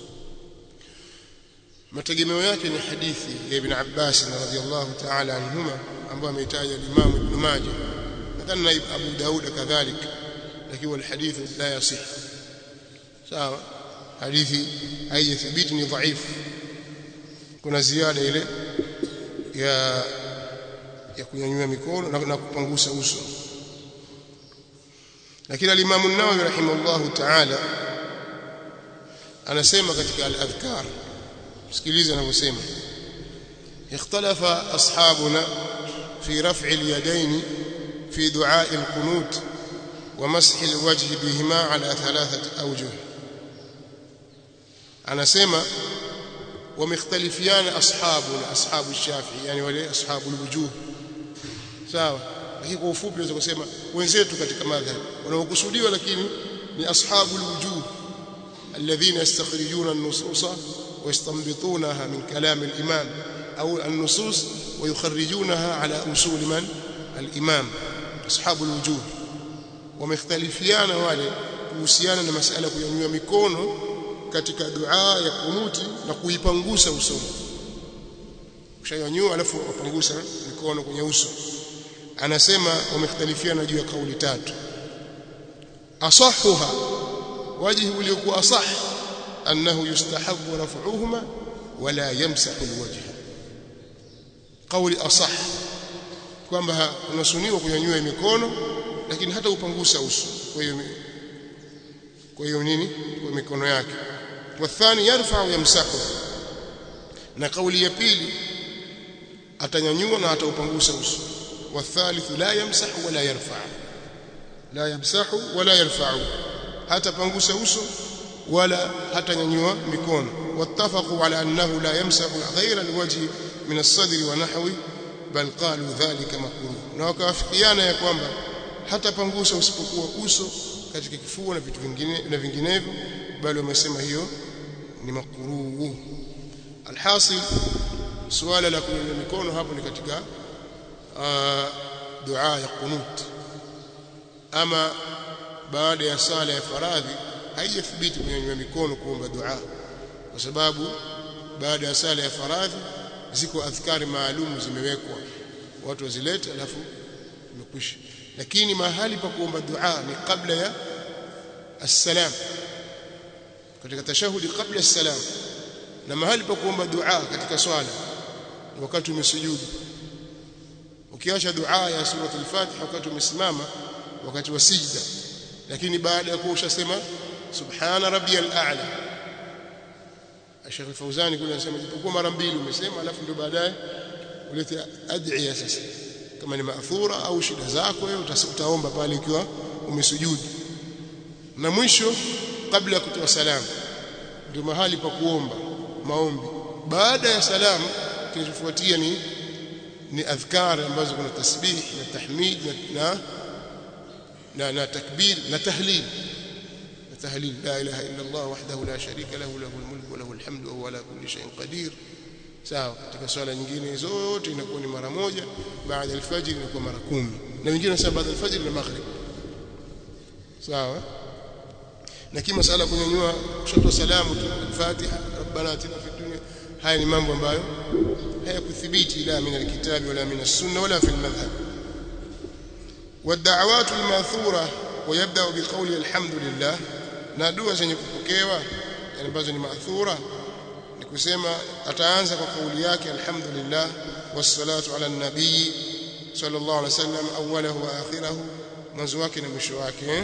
mategemeo yake ni hadithi ya Ibn Abbas radhiyallahu ta'ala anhuma ambayo ameitaja Imam Ibn Majah nadhani na Abu Daud kadhalik lakini alhadith la yasih sawa hadithi haijathibiti ni dhaifu kuna ziada ile ya ya kunyanyua mikono na, na kupangusa uso lakini al-Imam an-Nawawi rahimahullahu ta'ala anasema katika al-adhkar sikiliza anavyosema اختلف أصحابنا في رفع اليدين في دعاء القنوت ومسح الوجه بهما على ثلاثة أوجه أنا سيما ومختلفيان أصحابنا أصحاب الشافعي يعني ولي أصحاب الوجوه sawa lakini kwa ufupi naweza kusema wenzetu katika madhhab wanaokusudiwa lakini ni ashabul wujuh alladhina yastakhrijuna an-nususa ويستنبطونها من كلام الإمام أو النصوص ويخرجونها على أصول من الإمام أصحاب الوجوه ومختلفيان wale kuhusiana na masala kunyanyua mikono katika dua ya kunuti na kuipangusa usoni ushanyanyua alafu upangusa mikono kwenye uso anasema wamekhtalifiana juu ya kauli tatu asahuha wajhi uliokuwa asah annahu yustahabu raf'uhuma wala yamsahu alwajh kauli asah kwamba unasuniwa kunyanyua mikono lakini hata upangusa uso kwa hiyo kwa hiyo nini kwa mikono yake wathani yarfa yamsahu na kauli ya pili atanyanyua na ataupangusa uso والثالث لا يمسح ولا يرفع لا يمسح ولا يرفع hata pangusa uso wala hata nyanyua mikono wattafaqu ala annahu la yamsahu ghayra alwajhi min as-sadri wa nahwi bal qalu dhalika makruh na wakawafikiana ya kwamba hata pangusa usipokuwa uso katika kifua na vitu vingine na vinginevyo bali wamesema hiyo ni makruh alhasil suala la kunyanyua mikono hapo ni katika dua ya qunut ama baada ya sala ya faradhi haijathibiti kunyanyua mikono kuomba dua kwa sababu baada ya sala ya faradhi ziko adhkari maalum zimewekwa watu wazilete alafu imekwisha lakini mahali pa kuomba dua ni kabla ya assalam katika tashahudi kabla assalam na mahali pa kuomba dua katika swala wakati umesujudu ukiacha dua ya sura al-Fatiha wakati umesimama wakati wa sijda lakini baada ya kuwa ushasema subhana rabbiyal a'la Sheikh Fauzani kule anasema jipokuwa mara mbili umesema alafu ndio baadaye ulete adhiya sasa kama ni maathura au shida zako wewe utaomba pale ukiwa umesujudu na mwisho kabla ya kutoa salamu ndio mahali pa kuomba maombi baada ya salamu kinachofuatia ni ni adhkar ambazo kuna tasbih na tahmid na na na takbir na tahlil na tahlil la ilaha illa Allah wahdahu la sharika lahu lahu almulku wa lahu alhamdu wa huwa ala kulli shay'in qadir sawa katika swala nyingine zote inakuwa ni mara moja baada ya alfajr inakuwa mara kumi na wengine wanasema baada ya alfajr na maghrib sawa na kima sala kunyanyua kushoto salamu tu al-Fatiha rabbana atina fid dunya haya ni mambo ambayo hayakuthibiti la min alkitabi wala min as-sunnah wala fi al-madhhab والدعوات الماثوره ويبدا بقول الحمد لله na dua zenye kupokewa ambazo ni maathura ni kusema ataanza kwa kauli yake alhamdulillah wassalatu ala nabii sallallahu alaihi wasallam awwalahu wa akhirahu mwanzo wake na mwisho wake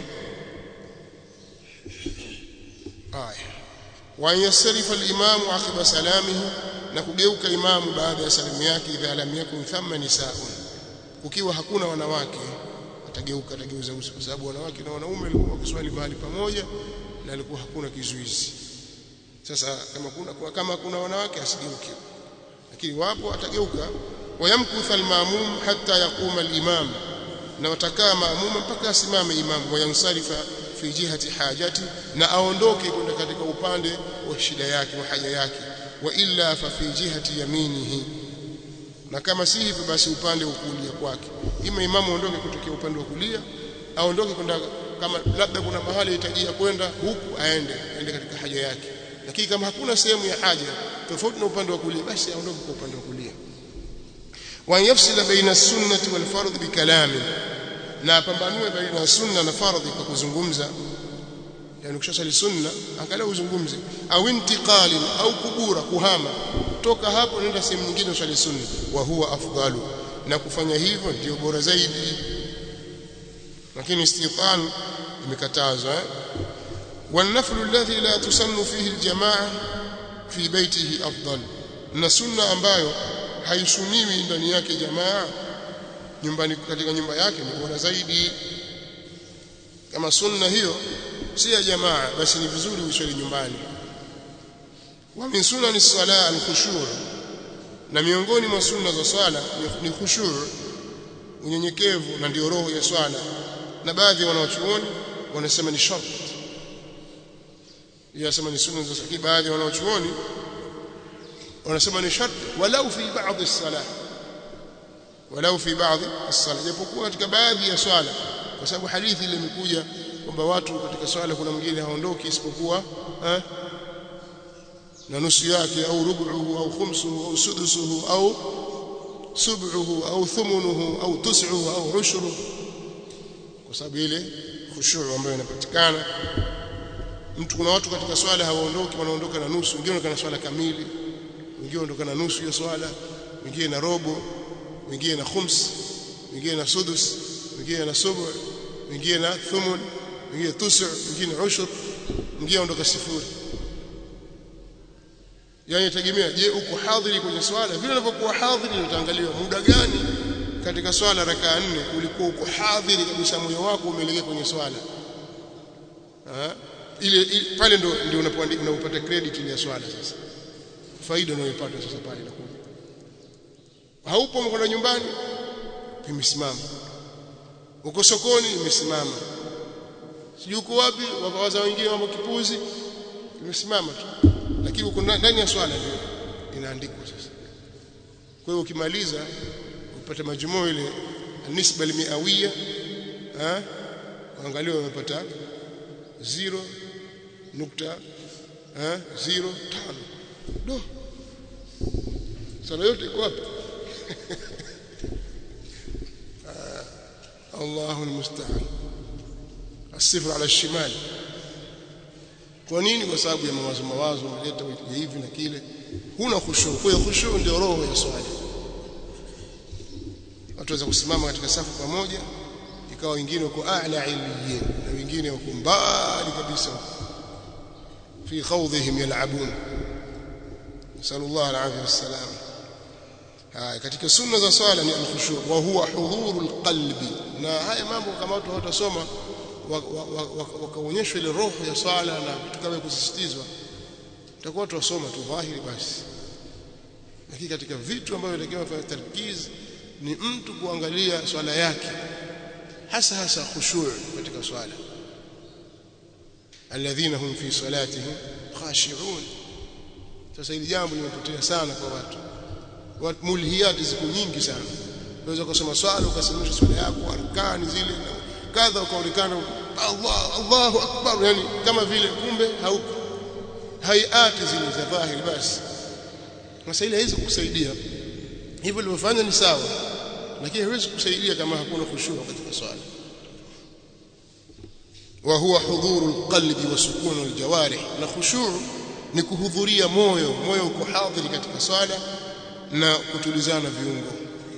aya wa yansarifa al-imam aqiba salamihi na kugeuka imamu baada ya salimu yake idha lam yakun thamma nisaun kukiwa hakuna wanawake atageuka atageuza uso kwa sababu wanawake na wanaume walikuwa wakiswali mahali pamoja na alikuwa hakuna kizuizi sasa kama kuna kama kuna wanawake asigeuke lakini wapo atageuka wayamkutha almamum hatta yaquma alimam na watakaa maamuma mpaka asimame imam wayansarifa fi jihati hajati na aondoke kwenda katika upande wa shida yake wa haja yake wa illa fa fi jihati yaminihi na kama si hivyo basi upande wa kulia kwake ima imamu aondoke kutokea upande wa kulia aondoke kwenda kama labda kuna mahali hitajia kwenda huku aende aende katika haja yake lakini kama hakuna sehemu ya haja tofauti na upande wa kulia basi aondoke kwa upande wa kulia wa yafsila baina sunnati wal fardh bikalami na apambanue baina sunna na fardhi kwa kuzungumza yani ukishasali sunna angalau uzungumze au intiqali au kubura kuhama toka hapo nenda sehemu nyingine usali sunna wa huwa afdalu na kufanya hivyo ndio bora zaidi lakini istitan imekatazwa eh? والنفل الذي لا تسن فيه الجماعه في بيته افضل na sunna ambayo haisuniwi ndani yake jamaa nyumbani katika nyumba yake ni bora zaidi kama sunna hiyo si ya jamaa basi ni vizuri uswali nyumbani wa min sunani sala al-khushu' na miongoni mwa sunna za swala ni khushu' unyenyekevu na ndio roho ya swala na baadhi wanaochuoni wanasema ni shart yasema ni sunna za swala baadhi wanaochuoni wanasema ni shart walau fi baadhi as-salah walau fi baadhi as-salah japokuwa katika baadhi ya swala kwa sababu hadithi ile imekuja kwamba watu katika swala kuna mwingine haondoki isipokuwa eh, na nusu yake au rubuhu au khumsuhu au sudusuhu au sub'uhu au thumunuhu au tus'uhu au ushru kwa sababu ile khushu' ambayo inapatikana mtu kuna watu katika swala hawaondoki wanaondoka na nusu wengine wanaondoka na swala kamili wengine wanaondoka na nusu ya swala wengine na robo wengine na khums wengine na sudus wengine na subu wengine na thumun wengine tusu wengine ushur wengine ondoka sifuri yani tegemea je uko hadhiri kwenye swala vile unavyokuwa hadhiri utaangaliwa muda gani katika swala rakaa nne ulikuwa uko hadhiri kabisa moyo wako umeelekea kwenye swala ha? ile, ile pale ndo ndio unapata credit ile ya swala sasa faida unayopata sasa pale inakuja haupo umekwenda nyumbani imesimama uko sokoni imesimama sijui uko wapi wawaza wengine mambo kipuzi imesimama tu lakini uko ndani ya swala ndio inaandikwa sasa kwa hiyo ukimaliza upate majumuo ile nisba almiawia eh angalia umepata 0 nukta eh 0 tano do sala yote iko wapi الله المستعان الصفر على الشمال kwa nini kwa sababu ya mawazo mawazo unaleta hivi na kile huna khushu kwa hiyo khushu ndio roho ya swala watu waweza kusimama katika safu pamoja ikawa wengine wako a'la ilmiyin na wengine wako mbali kabisa fi khawdhihim yal'abun sallallahu alayhi wasallam haya katika sunna za swala ni al-khushu wa huwa hudhurul qalbi na haya mambo kama watu hawatasoma wakaonyeshwa ile roho ya swala na vitu kama kusisitizwa tutakuwa tuwasoma tu dhahiri basi lakini katika vitu ambavyo inatakiwa kufanya tarkiz ni mtu kuangalia swala yake hasa hasa khushu' katika swala alladhina hum fi salatihim khashi'un sasa hili jambo limepotea sana kwa watu mulhiyati ziko nyingi sana unaweza kusoma swala ukasimisha swala yako arkani zile kadha ukaonekana Allah Allahu akbar yani kama vile kumbe hauko hayati zile za dhahiri basi sasa ile haiwezi kukusaidia hivyo ulivyofanya ni sawa lakini haiwezi kukusaidia kama hakuna khushu katika swala wa huwa hudhuru alqalbi wa sukunu aljawarih na khushu ni kuhudhuria moyo moyo uko hadhiri katika swala na kutulizana viungo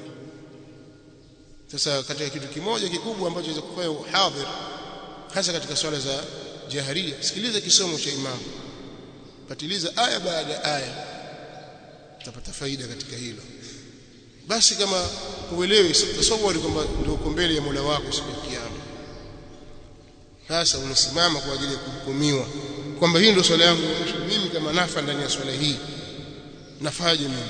sasa katika kitu kimoja kikubwa ambacho inaweza kufanya uhadhir hasa katika swala za jaharia sikiliza kisomo cha imamu patiliza aya baada ya aya utapata faida katika hilo basi kama uelewe tasawwari kwamba ndio uko mbele ya Mola wako siku ya kiyama sasa unasimama kwa ajili ya kuhukumiwa kwamba hii ndio swala yangu mimi kama nafa ndani ya swala hii nafaje mimi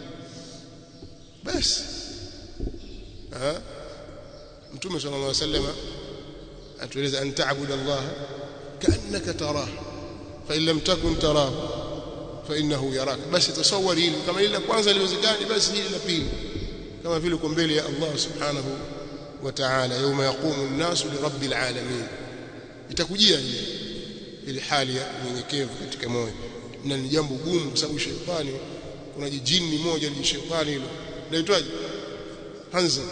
basi ha mtume sallallahu alaihi wasallam atueleza an ta'budu Allah ka'annaka tarah fa in lam takun tarahu fa innahu yaraka basi tasawwari hili kama ile la kwanza liwezekani basi hili la pili kama vile uko mbele ya Allah subhanahu wa ta'ala yawma yaqumu an-nasu li rabbil alamin itakujia ile ile hali ya unyenyekevu katika moyo na ni jambo gumu kwa sababu shetani kuna jijini moja ni shetani hilo naitwaje Hanza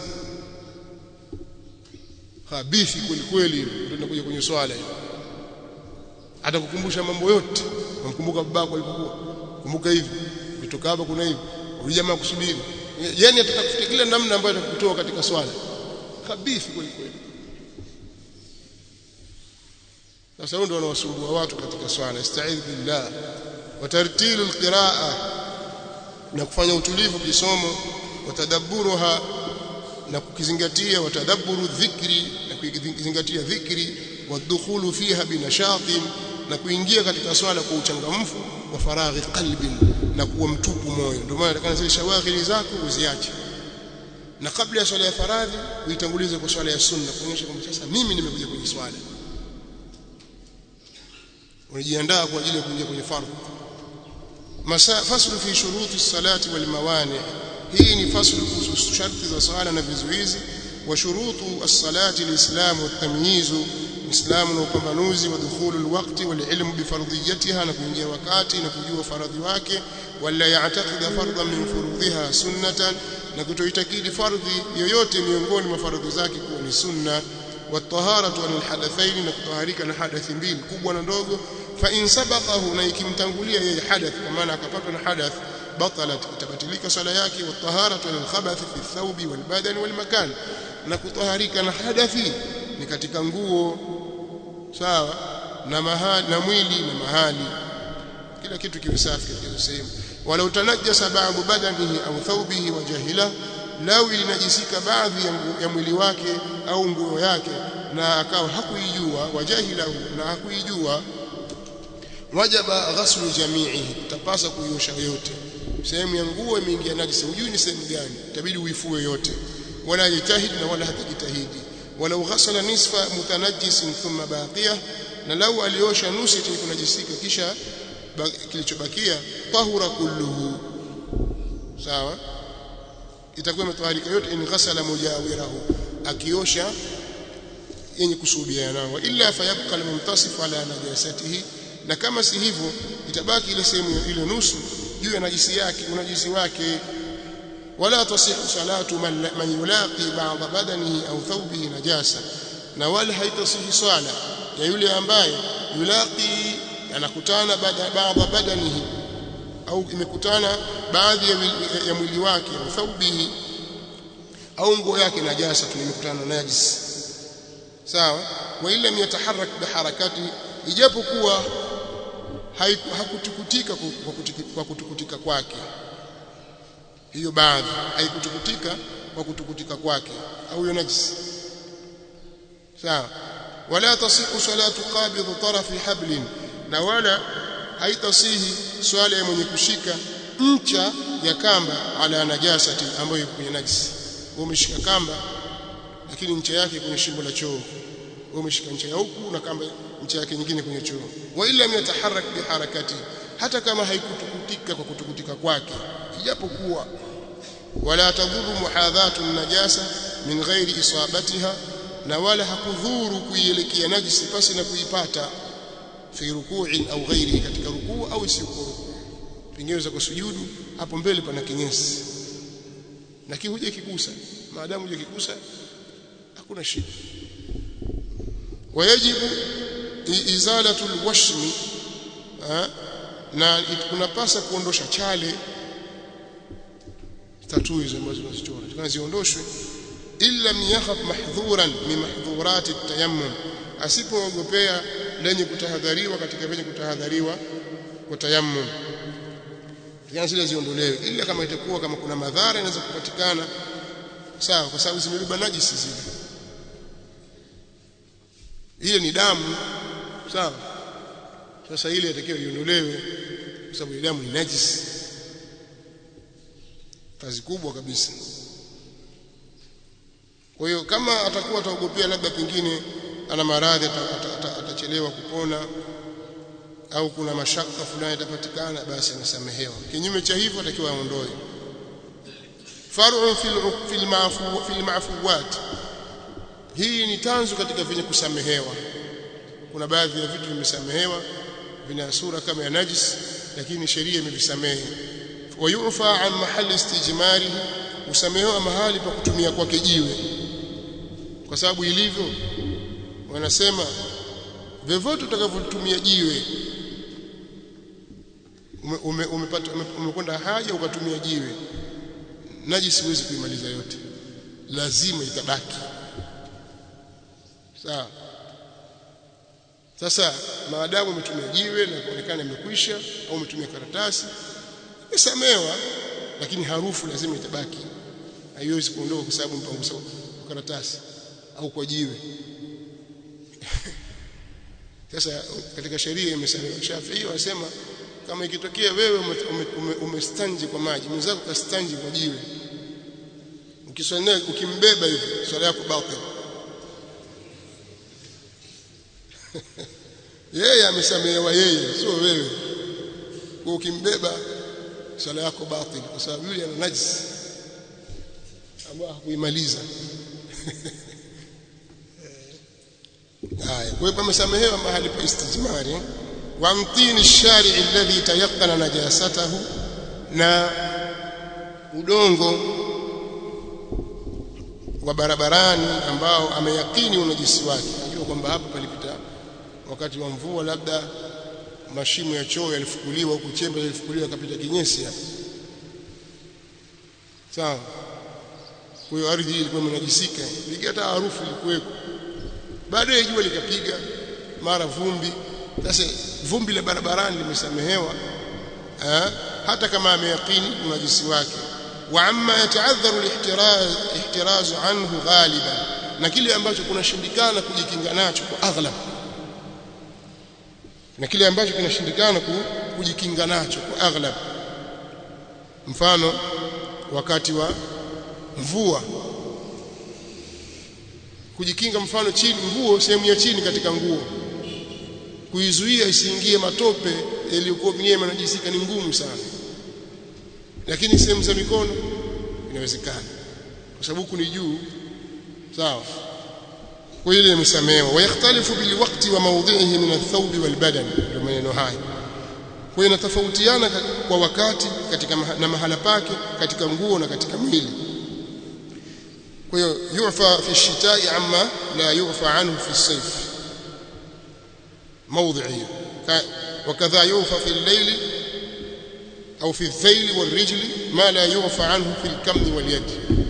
habithi kweli kweli ndio tunakuja kwenye swala hilo atakukumbusha mambo yote umkumbuka babako alipokuwa kumbuka hivi kutoka hapa kuna hivi huyu jamaa kusubiri yani atatafuta kila namna ambayo atakutoa katika swala habithi kweli kweli sasa huyo ndio wanawasumbua watu katika swala ista'idh billah wa tartilu alqiraa na kufanya utulivu kisomo watadabburuha na kukizingatia watadabburu dhikri na kukizingatia dhikri wadukhulu fiha binashatin na kuingia katika swala kwa uchangamfu wa faraghi qalbin na kuwa mtupu moyo ndio maana nataka zile shawaghili zako uziache na kabla ya swala ya faradhi uitangulize kwa swala ya sunna kuonyesha kwamba sasa mimi nimekuja kwenye swala unajiandaa kwa ajili ya kuingia kwenye fardhu faslu fi shuruti salati wal mawani hii ni faslu kuhusu sharti za swala na vizuizi wa shurutu as-salati al-islam wa tamyizu islamu na upambanuzi wa dukhulu alwaqti wal ilmu bi fardiyatiha na kuingia wakati na kujua faradhi wake wala ya'taqida fardhan min furudhiha sunnatan na kutoitakidi fardhi yoyote miongoni mwa faradhi zake kuwa ni sunna والطهارة عن الحدثين نكطهارika na hadathi mbili kubwa na ndogo fa in sabaqahu na ikimtangulia yeye hadath kwa maana akapatwa na hadath batalat itabatilika swala yake wa taharatu lil khabath fi thawbi wal badan wal makan na kutaharika na hadathi ni katika nguo sawa na mahali na mwili na mahali kila kitu kiwe safi katika sehemu wala utanajjasa ba'du badanihi au thawbihi wa jahila lau ilinajisika baadhi ya mwili wake au nguo yake na akawa hakuijua wajahilahu na hakuijua wajaba ghaslu jami'ihi utapasa kuiosha yote sehemu ya nguo imeingia najisi hujui ni sehemu gani itabidi uifue yote wala yajitahidi na wala hatajitahidi walau ghasala nisfa mutanajjisin thumma baqiya na lau aliosha nusu chenye kunajisika kisha kilichobakia tahura kulluhu sawa itakuwa imetoharika yote in ghasala mujawirahu akiosha yenye kusubiana nao illa fayabqa almuntasif ala najasatihi na kama si hivyo itabaki ile sehemu ile nusu juu ya najisi yake unajisi wake wala tasihu salatu man, man yulaqi ba'da badanihi au thawbihi najasa na wala haitasihi swala ya yule ambaye yulaqi anakutana baada badanihi au imekutana baadhi ya, ya mwili wake au thawbihi au nguo yake najasa tumekutana na najis sawa wa illa yataharak biharakati ijapokuwa hakutukutika kwa kutukutika kwake hiyo baadhi haikutukutika kwa kutukutika kwake au hiyo najis sawa wala tasihu salatu qabid tarafi hablin na wala haitasihi swala ya mwenye kushika ncha ya kamba ala najasati ambayo iko kwenye najisi umeshika kamba lakini ncha yake kwenye shimbo la choo umeshika ncha ya huku na kamba ncha yake nyingine kwenye choo wa illa yataharak bi harakati hata kama haikutukutika kwa kutukutika kwake ijapokuwa wala tadhuru muhadhatu najasa min ghairi isabatiha na wala hakudhuru kuielekea najisi pasi na kuipata fi ruku'in au ghairi katika rukuu au isiyokuwa rukuu pengine za kusujudu hapo mbele pana kinyesi na kihuje kikusa maadamu huje kikusa hakuna shida wajibu izalatu alwashmi na kunapasa kuondosha chale tatu hizo ambazo tunazichora tunaziondoshwe illa yakhaf mahdhuran min mahdhurati at-tayammum asipoogopea lenye kutahadhariwa katika venye kutahadhariwa kwa tayammum Takana zile ziondolewe ila kama itakuwa kama kuna madhara inaweza kupatikana sawa kwa sababu zimebeba najisi zile ile ni damu sawa sasa ile inatakiwa iondolewe kwa sababu ile damu ni najisi kazi kubwa kabisa kwa hiyo kama atakuwa ataogopea labda pengine ana maradhi atachelewa kupona au kuna mashaka fulani yatapatikana basi anasamehewa kinyume cha hivyo atakiwa aondoe far'u fil fil maafu fil maafuwat hii ni tanzu katika vyenye kusamehewa kuna baadhi ya vitu vimesamehewa vina sura kama ya najis lakini sheria imevisamehe wayufa an mahali istijmari usamehewa mahali pa kutumia kwake jiwe kwa sababu ilivyo wanasema vyovyote utakavyotumia jiwe ume, umepata ume, umekwenda haja ukatumia jiwe najisi huwezi kuimaliza yote lazima itabaki sawa sasa maadamu umetumia jiwe na kuonekana imekwisha au umetumia karatasi imesamewa lakini harufu lazima itabaki haiwezi kuondoka kwa sababu mpangusa karatasi au kwa jiwe sasa katika sheria imesamewa Shafii wanasema kama ikitokea wewe umestanji ume, ume kwa maji mwenzako kastanji kwa jiwe ukiswali ukimbeba hivi swala yako batil yeye amesamehewa yeye sio wewe kwa ukimbeba swala yako batil kwa sababu yule ana najis ambaye hakuimaliza haya kwa hiyo pamesamehewa mahali pa istijmari wa mtini shari alladhi tayaqqana najasatahu na udongo wa barabarani ambao ameyakini unajisi wake anajua kwamba hapa palipita wakati wa mvua labda mashimo ya choo yalifukuliwa huku chembe yalifukuliwa kapita kinyesi hapa sawa kwa hiyo ardhi hii ilikuwa imenajisika ilikuwa harufu ilikuweko baadaye jua likapiga mara vumbi sasa vumbi la barabarani limesamehewa hata kama ameyakini unajisi wake wa amma yataadharu alihtiraz ihtiraz anhu ghaliban na kile ambacho kunashindikana kujikinga nacho kwa aghlab na kile ambacho kinashindikana kujikinga nacho kwa aghlab mfano wakati wa mvua kujikinga mfano chini nguo sehemu ya chini katika nguo kuizuia isiingie matope yaliyokuwa mwenyewe manajisika ni ngumu sana lakini sehemu za mikono inawezekana kwa sababu huku ni juu sawa kwa ile imesamehewa wayakhtalifu bilwaqti wa mawdhihi min athawbi walbadan ndio maneno haya kwa hiyo inatofautiana kwa wakati katika na mahala pake katika nguo na katika mwili kwa hiyo yufa fi shitai amma la yufa anhu fi sayf موضعية وكذا يوفى في الليل أو في الذيل والرجل ما لا يوفى عنه في الكم واليد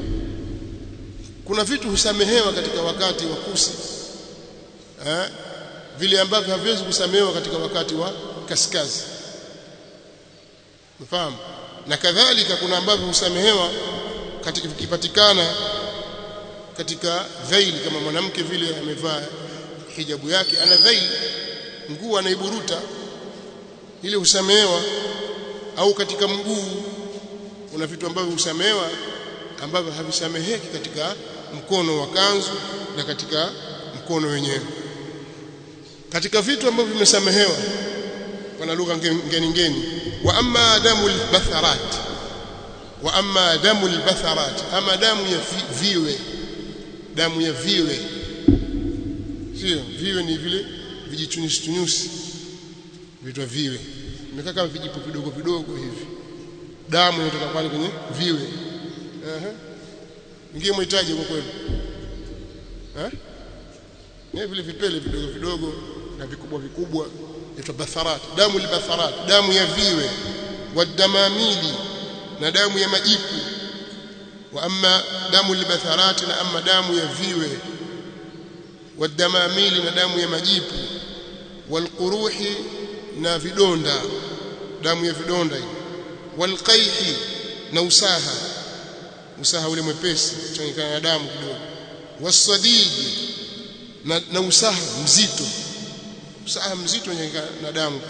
kuna vitu husamehewa katika wakati wa kusi eh vile ambavyo haviwezi kusamehewa katika wakati wa kaskazi mfahamu na kadhalika kuna ambavyo husamehewa katika vikipatikana katika dhaili kama mwanamke vile amevaa hijabu yake ana dhaili nguo anaiburuta ile husamehewa au katika mguu kuna vitu ambavyo husamehewa ambavyo havisameheki katika mkono wa kanzu na katika mkono wenyewe katika vitu ambavyo vimesamehewa kwa lugha ngeni ngeni wa amma damu albatharat wa amma damu albatharat ama damu ya viwe damu ya viwe sio viwe ni vile vijichunyusi chunyusi vitwa viwe imekaa kama vijipo vidogo vidogo hivi damu inatoka pale kwenye viwe ehe ingie mhitaji kwa kweli eh ni vile vipele vidogo vidogo na vikubwa vikubwa inaitwa batharat damu libatharat damu ya viwe wadamamili na damu ya majipu wa amma damu libatharat na amma damu ya viwe wadamamili na damu ya majipu walquruhi na vidonda damu ya vidonda hii walqaihi na usaha usaha ule mwepesi changanyikana na damu kidogo wasadidi na, na usaha mzito usaha mzito changanyikana na damu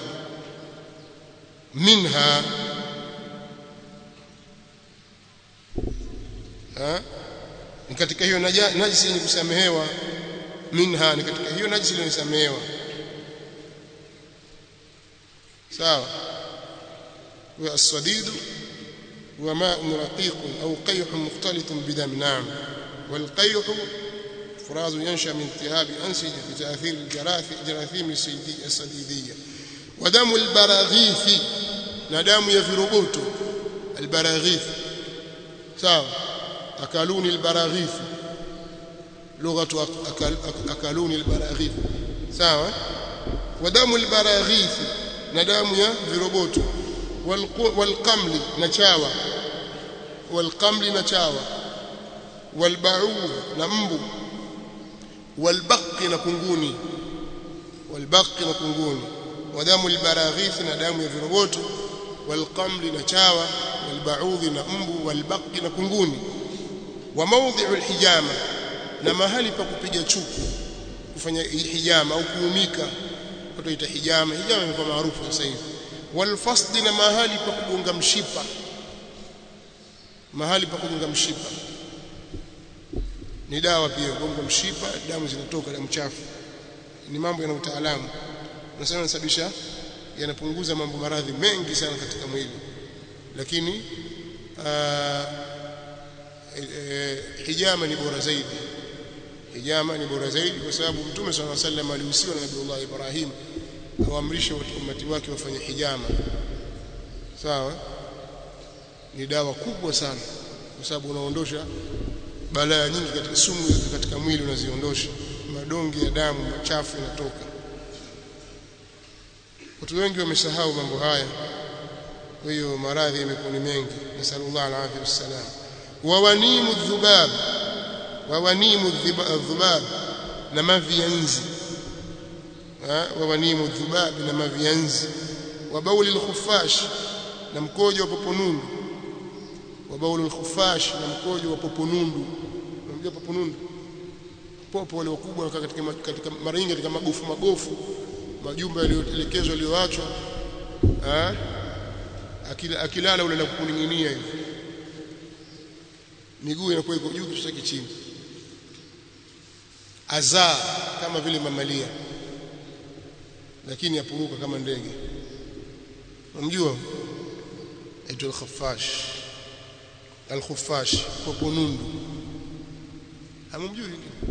minha ha ni katika hiyo najisi yenye kusamehewa minha ni katika hiyo najisi iliyosamehewa sawa wa as-sadidu wa ma'un raqiq au qayh mukhtalit bidam na'am wal qayh فراز ينشأ من التهاب أنسجة بتأثير الجراثيم الصديدية ودم البراغيث ندام يفرغوت البراغيث sawa akaluni albaraghith lugha akaluni albaraghith sawa wadamu albaraghith na damu ya viroboto walqamli na chawa walqamli na chawa walba'ud na mbu walbaqi na kunguni walbaqi na kunguni wadamu albaraghith na damu ya viroboto walqamli na chawa walba'udhi na mbu walbaqi na kunguni wa mawdhi'u alhijama na mahali pa kupiga chuku kufanya hijama au kuumika watu ita hijama hijama imekuwa maarufu sasa hivi walfasd na mahali pa kugonga mshipa mahali pa kugonga mshipa ni dawa pia kugonga mshipa damu zinatoka damu chafu ni mambo yana utaalamu nasema yanasababisha yanapunguza mambo maradhi mengi sana katika mwili lakini aa, e, e, hijama ni bora zaidi hijama ni bora zaidi kwa sababu mtume swalla sallam alihusiwa na Nabii Ibrahim awaamrishe umati wake wafanye hijama sawa ni dawa kubwa sana kwa sababu unaondosha balaa nyingi katika sumu katika mwili unaziondosha madonge ya damu machafu yanatoka watu wengi wamesahau mambo haya kwa hiyo maradhi yamekuwa ni mengi nasallallahu alaihi wasallam wa wanimu dhubab wa wanimu dhubab na mavianzi wa wanimu dhubab na mavianzi wa bauli al-khuffash na mkojo wa poponundu wa bauli al-khuffash na mkojo wa poponundu unamjua poponundu popo wale wakubwa wanakaa katika katika mara nyingi katika magofu magofu majumba yaliyoelekezwa yaliyoachwa eh akila akilala ule na kuning'inia hivi miguu inakuwa iko juu kichwa chake chini azaa kama vile mamalia lakini yapuruka kama ndege unamjua aitwa al-khaffash al-khuffash popo nundu hamumjui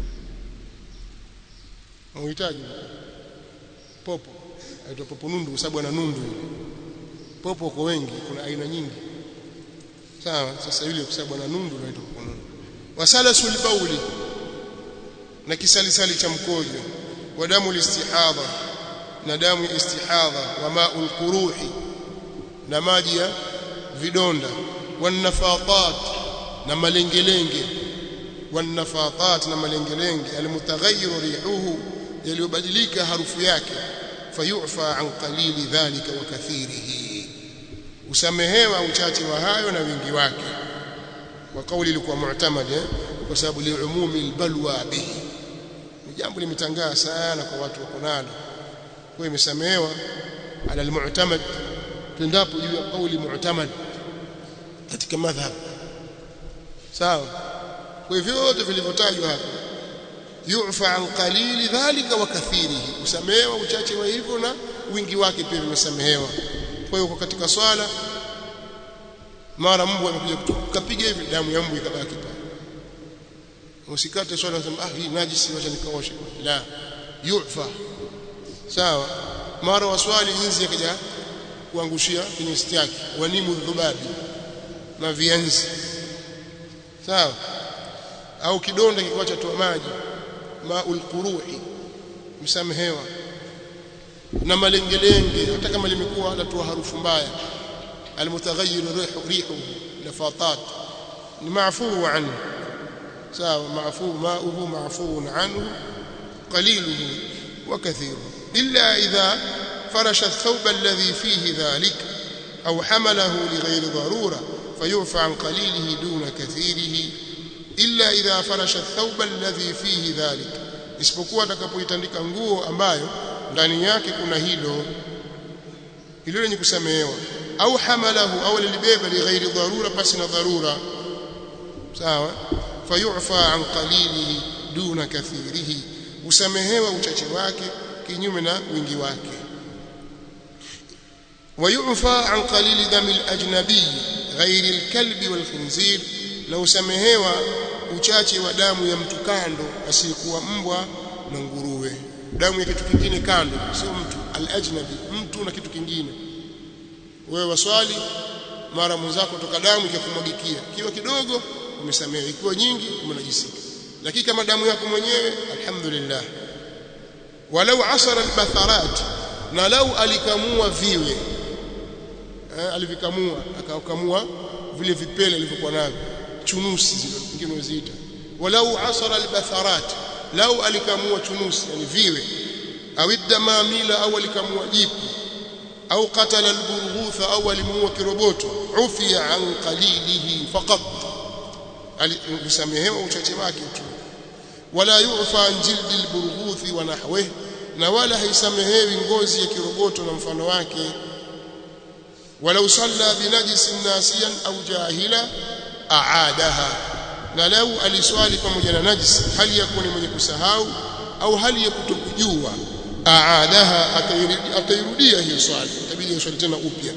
unahitaji popo aitwa popo nundu kwa sababu ana nundu popo kwa wengi kuna aina nyingi sawa sasa yule kwa sababu ana nundu anaitwa popo nundu wasalasul bauli na kisalisali cha mkojo wa damu listihadha na damu ya istihadha wa ma'ul quruhi na maji ya vidonda wanafatat na malengelenge wanafatat na malengelenge almutaghayyir rihuhu yaliyobadilika harufu yake fayufa an qalili dhalika wa kathirihi usamehewa uchache wa hayo na wingi wake kwa kauli ilikuwa mu'tamad eh? kwa sababu liumumi albalwa bihi ni jambo limetangaa sana kwa watu wako nalo kwa imesamehewa ala almu'tamad tendapo juu ya kauli mu'tamad katika madhhab sawa kwa hivyo vyote vilivyotajwa hapa yufa an qalili dhalika wa kathirihi usamehewa uchache wa hivyo na wingi wake pia vimesamehewa kwa hiyo katika swala mara mbu amekuja kupiga hivi damu ya mbu ikabaki pale usikate swala useme ah hii najisi wacha nikaoshe la yufa sawa mara waswali inzi akaja kuangushia kwenye siti yake wanimu dhubabi na vianzi sawa au kidonda kikiwacha toa maji maul quruhi msamehewa na malengelenge hata kama limekuwa latoa harufu mbaya almutaghayyir rihu rihu nafatat ni maafu anhu sawa maafu mauhu maafu anhu qaliluhu wa kathiruhu illa idha فرش الثوب الذي فيه ذلك au hamalahu lighairi dharura fayufa an qalilihi duna kathirihi illa idha farasha thawba alladhi fihi dhalik isipokuwa atakapoitandika nguo ambayo ndani yake kuna hilo hilo lenye kusamehewa au hamalahu au lilibeba lighairi dharura pasi na dharura sawa fayufa an qalilihi duna kathirihi usamehewa uchache wake kinyume na wingi wake ويعفى عن قليل دم الأجنبي غير الكلب والخنزير لو سمهوا uchache wa damu ya mtu kando asiyekuwa mbwa na nguruwe damu ya kitu kingine kando sio mtu al-ajnabi mtu na kitu kingine wewe waswali mara mwenzako toka damu ikakumwagikia kiwa kidogo umesamehewa ikiwa nyingi umenajisika lakini kama damu yako mwenyewe alhamdulillah walau asara albatharat na lau alikamua viwe eh, alivikamua akakamua vile vipele alivyokuwa navyo chunusi zile nyingine unaziita walau asara albatharat lau alikamua chunusi yani viwe au damamila au alikamua jipu au qatala alburghutha au alimuua kiroboto ufiya an qalilihi faqat alisamehewa uchache wake tu wala yufa an jildi alburghuthi wa nahwihi na wala haisamehewi ngozi ya kiroboto na mfano wake walau salla binajisin nasiyan au jahila aadaha na lau aliswali pamoja na najis hali ya kuwa ni mwenye kusahau au hali ya kutokujua aadaha atairudia hiyo swali itabidi aswali tena upya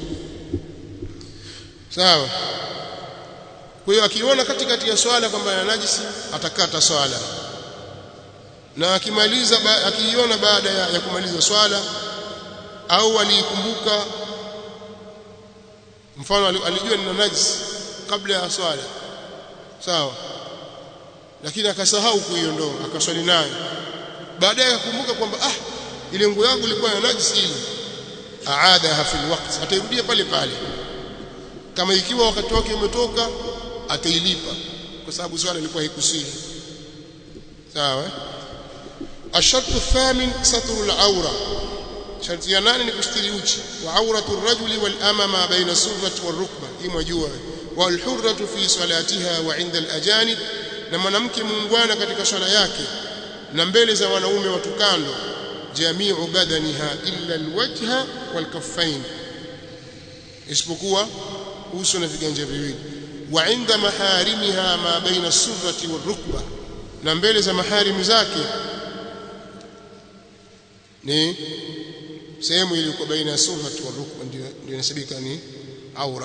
sawa kwa hiyo akiona katikati ya swala kwamba ana najisi atakata swala na akimaliza akiiona baada ya, ya kumaliza swala au aliikumbuka mfano alijua ni najisi kabla ya swala sawa lakini akasahau kuiondoa akaswali nayo baadaye akakumbuka kwamba ah ile nguo yangu ilikuwa na najisi ile aadaha fil waqt atairudia pale pale kama ikiwa wakati wake umetoka atailipa kwa sababu swala ilikuwa haikusihi sawa الشرط الثامن ستر العورة شرط ينان نكستري uchi وعورة الرجل والأمة ما بين السرة والركبة إما جوا والحرة في صلاتها وعند الأجانب na mwanamke muungwana katika swala yake na mbele za wanaume watukando jamiu badaniha illa alwajha walkaffain isipokuwa uso na viganja viwili wa inda maharimiha ma baina as-surrati warukba na mbele za maharimi zake ni sehemu iliyo baina ya surrati warukba ndio ndio inasabika ni aura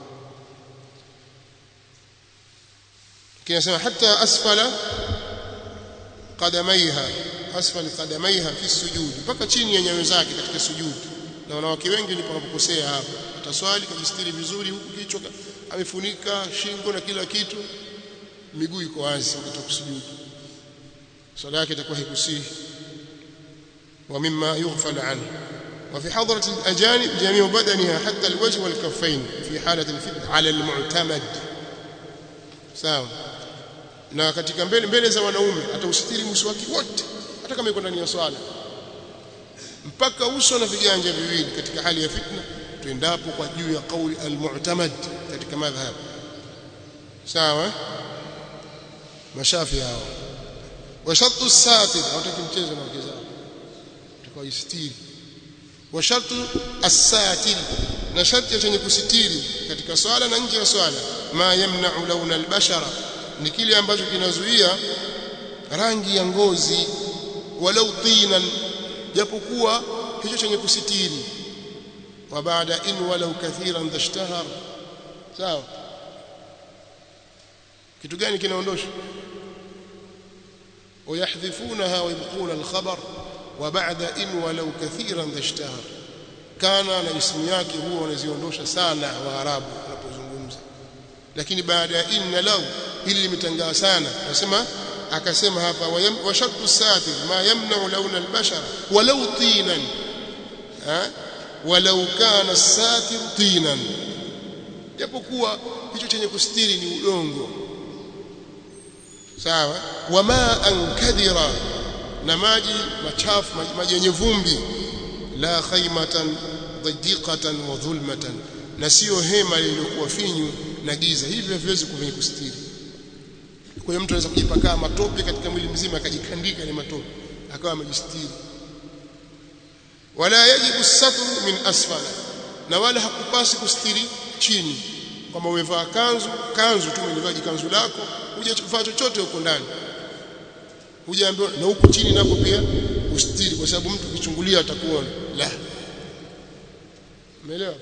kinasema hata asfala qadamaiha asfal qadamaiha fi sujud mpaka chini ya nyayo zake katika sujudi na wanawake wengi ndipo wanapokosea hapa ataswali kujistiri vizuri huku kichwa amefunika shingo na kila kitu miguu iko wazi wakati wa kusujudu swala yake itakuwa haikusihi wa mimma yughfal anhu وفي حضرة الأجانب جميع بدنها حتى الوجه والكفين في حالة الفتن على المعتمد sawa na katika mbele mbele za wanaume atausitiri uso wake wote hata kama yuko ndani ya swala mpaka uso na viganja viwili katika hali ya fitna tuendapo kwa juu ya kauli almu'tamad katika madhhab sawa mashafi hao wa shartu satir hawataki mchezo na wake zao tukao istiri wa shartu as-satir na sharti chenye kusitiri katika swala na nje ya swala ma yamna'u launa al-bashara ni kile ambacho kinazuia rangi ya ngozi walau tinan japokuwa hicho chenye kusitiri wa baada in walau kathiran dashtahar sawa kitu gani kinaondosha ويحذفونها ويبقون الخبر وبعد إن ولو كثيرا ذا اشتهر كان na ismu yake huwa wanaziondosha sana waarabu wanapozungumza lakini baada ya inna law hili limetangaa sana nasema akasema hapa wa shartu satir ma yamna launa albashar walau tinan ha walau kana as-satir tinan japokuwa hicho chenye kustiri ni udongo sawa wama ankadira na maji machafu maji yenye vumbi la khaymatan dhadiqatan wa dhulmatan na sio hema lililokuwa finyu na giza hivyo haviwezi kwenye kustiri kwa hiyo mtu anaweza kujipakaa matope katika mwili mzima akajikandika ile matope akawa amejistiri wala yajibu satru min asfala na wala hakupasi kustiri chini kwamba umevaa kanzu kanzu tu umevaa kanzu lako hujavaa chochote huko ndani hujaambiwa na huku chini nako pia ustiri kwa sababu mtu kichungulia atakuona la umeelewa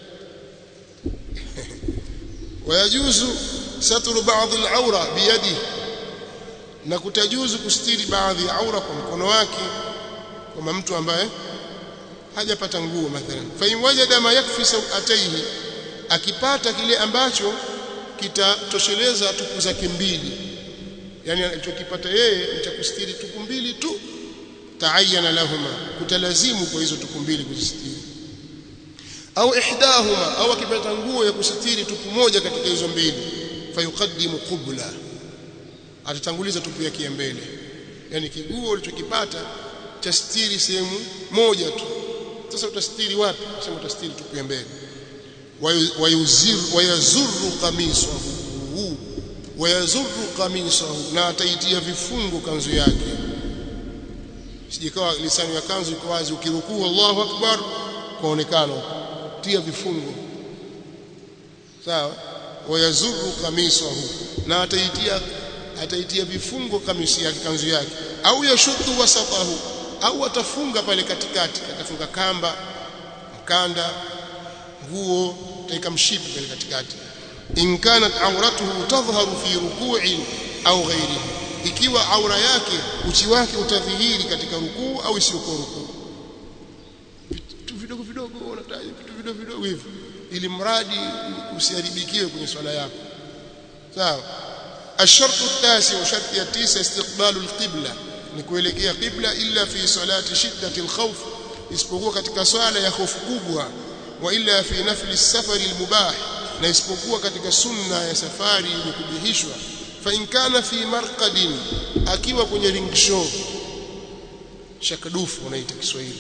wayajuzu satru baadhi al-awra biyadihi na kutajuzu kustiri baadhi ya aura kwa mkono wake kama mtu ambaye hajapata nguo mathalan fa in wajada ma yakfi sawataihi akipata kile ambacho kitatosheleza tupu zake mbili yani alichokipata yeye cha kustiri tupu mbili tu taayana lahuma kutalazimu kwa hizo tupu mbili kuzistiri au ihdahuma au akipata nguo ya kusitiri tupu moja katika hizo mbili fayuqaddimu qubla atatanguliza tupu yake ya mbele yani kiguo ulichokipata cha stiri sehemu moja tu sasa utastiri wapi sema utastiri tupu ya mbele wayuziru wayazuru qamisahu wayazuru qamisahu na ataitia vifungo kanzu yake sijikawa lisani ya kanzu iko wazi ukirukuu Allahu akbar kwaonekana tia vifungo sawa wayazuru qamisahu na ataitia ataitia vifungo kamisi yake kanzu yake au yashuddu wasatahu au atafunga pale katikati atafunga kamba mkanda nguo taika mshipi pale katikati in kanat awratuhu tadhharu fi ruku'in au ghairihi ikiwa aura yake uchi wake utadhihiri katika rukuu au isiyokuwa rukuu vitu vidogo vidogo unataja vitu vidogo vidogo hivyo ili mradi usiharibikiwe kwenye swala yako sawa الشرط التاسع وشرط التاسع استقبال القبلة نكوelekea قبلة إلا في صلاة شدة الخوف isipokuwa katika swala ya hofu kubwa wa illa fi nafli safari almubah na isipokuwa katika sunna ya safari yenye kubihishwa fa in kana fi marqadin akiwa kwenye ring show shakadufu unaita Kiswahili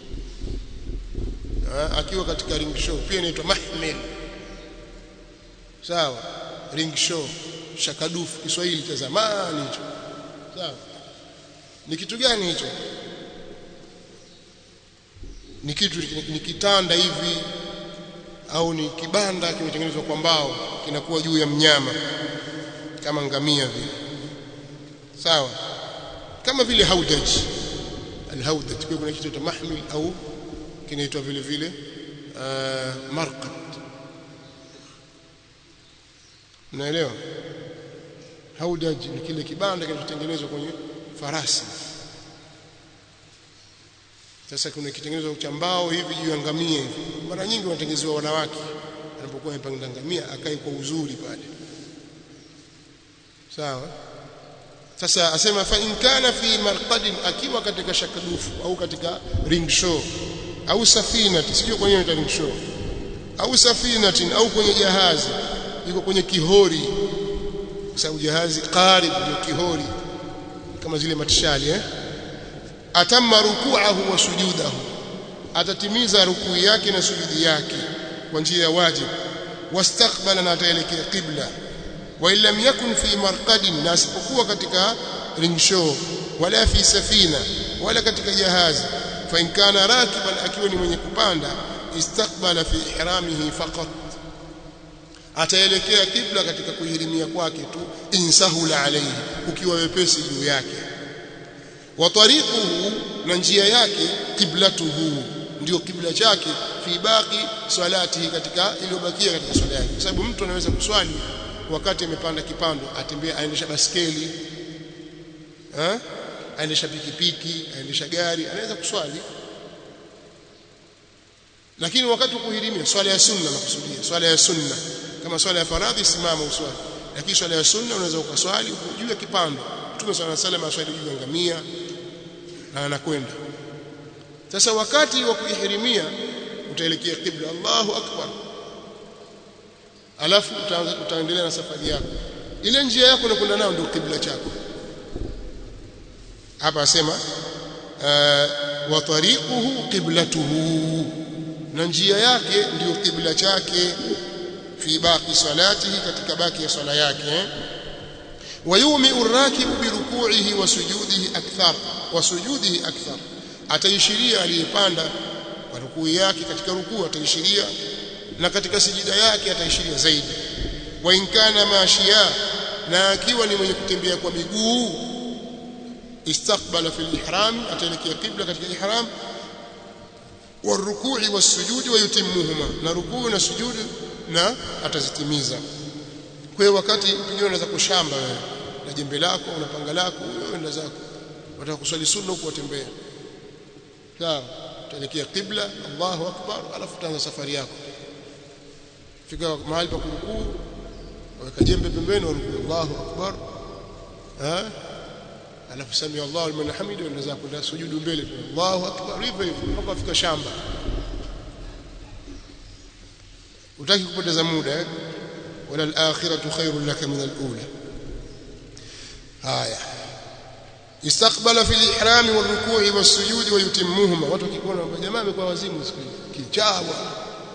akiwa katika ring show pia inaitwa mahmil sawa ring show shakadufu Kiswahili cha zamani hicho sawa ni kitu gani hicho ni kitu ni kitanda hivi au ni kibanda kimetengenezwa kwa mbao kinakuwa juu ya mnyama kama ngamia vile sawa kama vile haudaj alhaudaj kwa kuna kitu cha mahmil au kinaitwa vile vile uh, marqad unaelewa haudaj ni kile kibanda kinachotengenezwa kwenye farasi sasa kuna kitengenezwa cha mbao hivi juu ya ngamia hivi mara nyingi wanatengenezewa wanawake anapokuwa amepanga ngamia akae kwa uzuri pale sawa sasa asema fa in kana fi marqadin akiwa katika shakadufu au katika ring show au safinati sio kwenye ring show au safinatin au kwenye jahazi yuko kwenye kihori kwa sababu jahazi qarib ndio kihori kama zile matishali eh atamma ruku'ahu wa sujudahu atatimiza rukuu yake na sujudi yake kwa njia ya wajib wastaqbala na ataelekea qibla wa illam yakun fi marqadin na asipokuwa katika ring show wala fi safina wala katika jahazi fa in kana rakiban akiwa ni mwenye kupanda istaqbala fi ihramihi faqat ataelekea kibla katika kuhirimia kwake tu insahula alayhi ukiwa wepesi juu yake wa tariquhu na njia yake kiblatuhu ndio kibla chake fi baqi salatihi katika iliyobakia katika swala yake kwa sababu mtu anaweza kuswali wakati amepanda kipando atembea aendesha baskeli eh aendesha pikipiki aendesha gari anaweza kuswali lakini wakati wa kuhirimia swala ya sunna nakusudia swala ya sunna kama swala ya faradhi simama uswali lakini swala ya sunna unaweza ukaswali juu ya kipando Mtume swalla sallam aswali juu ya ngamia na anakwenda sasa wakati wa kuihirimia utaelekea kibla Allahu akbar alafu utaanza utaendelea na safari yako ile njia yako unakwenda nayo ndio kibla chako hapa asema wa tariquhu qiblatuhu na njia yake ndiyo kibla chake fi baqi salatihi katika baki ya swala yake wayumi urakibu biruku'ihi wa sujudihi akthar wa sujudihi akthar ataishiria aliyepanda kwa rukuu yake katika rukuu ataishiria na katika sijida yake ataishiria zaidi wa inkana mashia na akiwa ni mwenye kutembea kwa miguu istaqbala fil ihram ataelekea qibla katika ihram والركوع والسجود ويتمهما na rukuu na sujudi na atazitimiza kwa hiyo wakati pengine unaweza kushamba wewe na jembe lako una panga lako unaenda zako unataka kuswali sunna huko watembea sawa utaelekea qibla Allahu akbar alafu utaanza safari yako fika mahali pa kurukuu weka jembe pembeni warukuu Allahu akbar ha alafu sami Allahu liman hamidu unaweza kwenda sujudu mbele Allahu akbar hivyo hivyo mpaka afika shamba utaki kupoteza muda eh wala al-akhiratu khairun laka min al-ula haya istaqbala fi al-ihram wal-ruku'i was-sujudi wa yutimmuhuma watu wakikuona jamaa amekuwa wazimu siku kichawa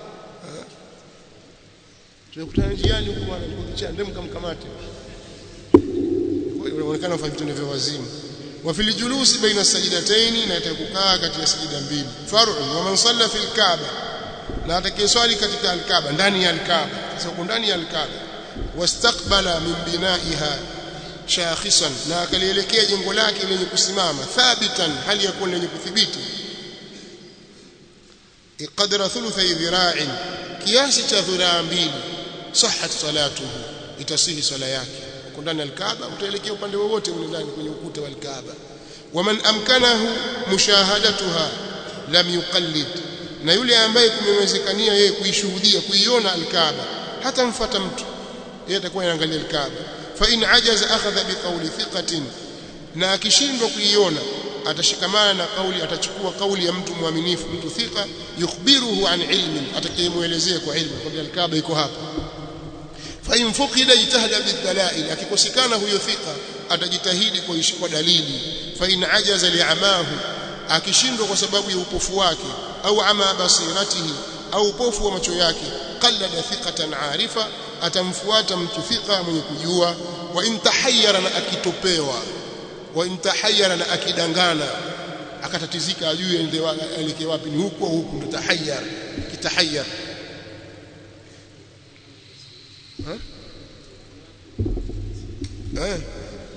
tunakutana njiani huko bwana niko kichaa ndio mkamkamate inaonekana wafanya vitendo vya wazimu wa fil julusi baina sajidataini na atakukaa kati ya sajida mbili far'u wa man salla fil kaaba na atakayeswali katika al-kaaba ndani ya al-kaaba sasa uko ndani ya al-kaaba wastaqbala min binaiha shakhisan na akalielekea jengo lake lenye kusimama thabitan hali ya kuwa lenye kuthibiti qadra thuluthi dhira'in kiasi cha dhiraa mbili sahhat salatuhu itasihi swala yake uko ndani ya al-kaaba utaelekea upande wowote ule ndani kwenye ukuta wa al-kaaba waman amkanahu mushahadatuha lam yuqallid na yule ambaye kumewezekania yeye kuishuhudia kuiona al-kaaba hata mfuata mtu yeye atakuwa anaangalia al-kaaba fa in ajaza akhadha biqawli thiqatin na akishindwa kuiona atashikamana na kauli atachukua kauli ya mtu mwaminifu mtu thika yukhbiruhu an ilmin atakayemuelezea kwa ilmu kwamba al-kaaba iko hapa fa in fuqida jitahada bidalail akikosekana huyo thika atajitahidi kuishi kwa dalili fa in ajaza li'amahu akishindwa kwa sababu ya upofu wake au ama basiratihi au upofu wa macho yake qallada thiqatan arifa atamfuata mtu thika mwenye kujua wa in tahayyara na akitopewa wa in tahayyara na akidangana akatatizika ajue aelekee wapi ni huko huku ndo tahayyar kitahayyar eh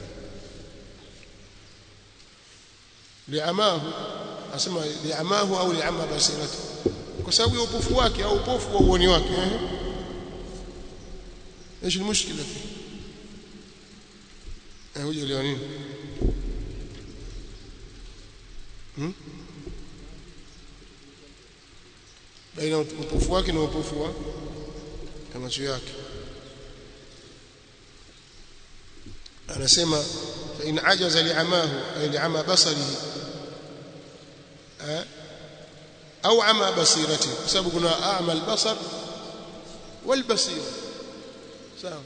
liamahu asema liamahu au liama basirati kwa sababu ya upofu wake au upofu wa uoni wake eh ايش المشكله فيه eh hoja leo nini hmm? baina upofu wake na upofu wa macho yake anasema fa in ajaza li'amahu ay li'ama basarihi au ama basirati kwa sababu kuna a'ma al-basar wal basira sawa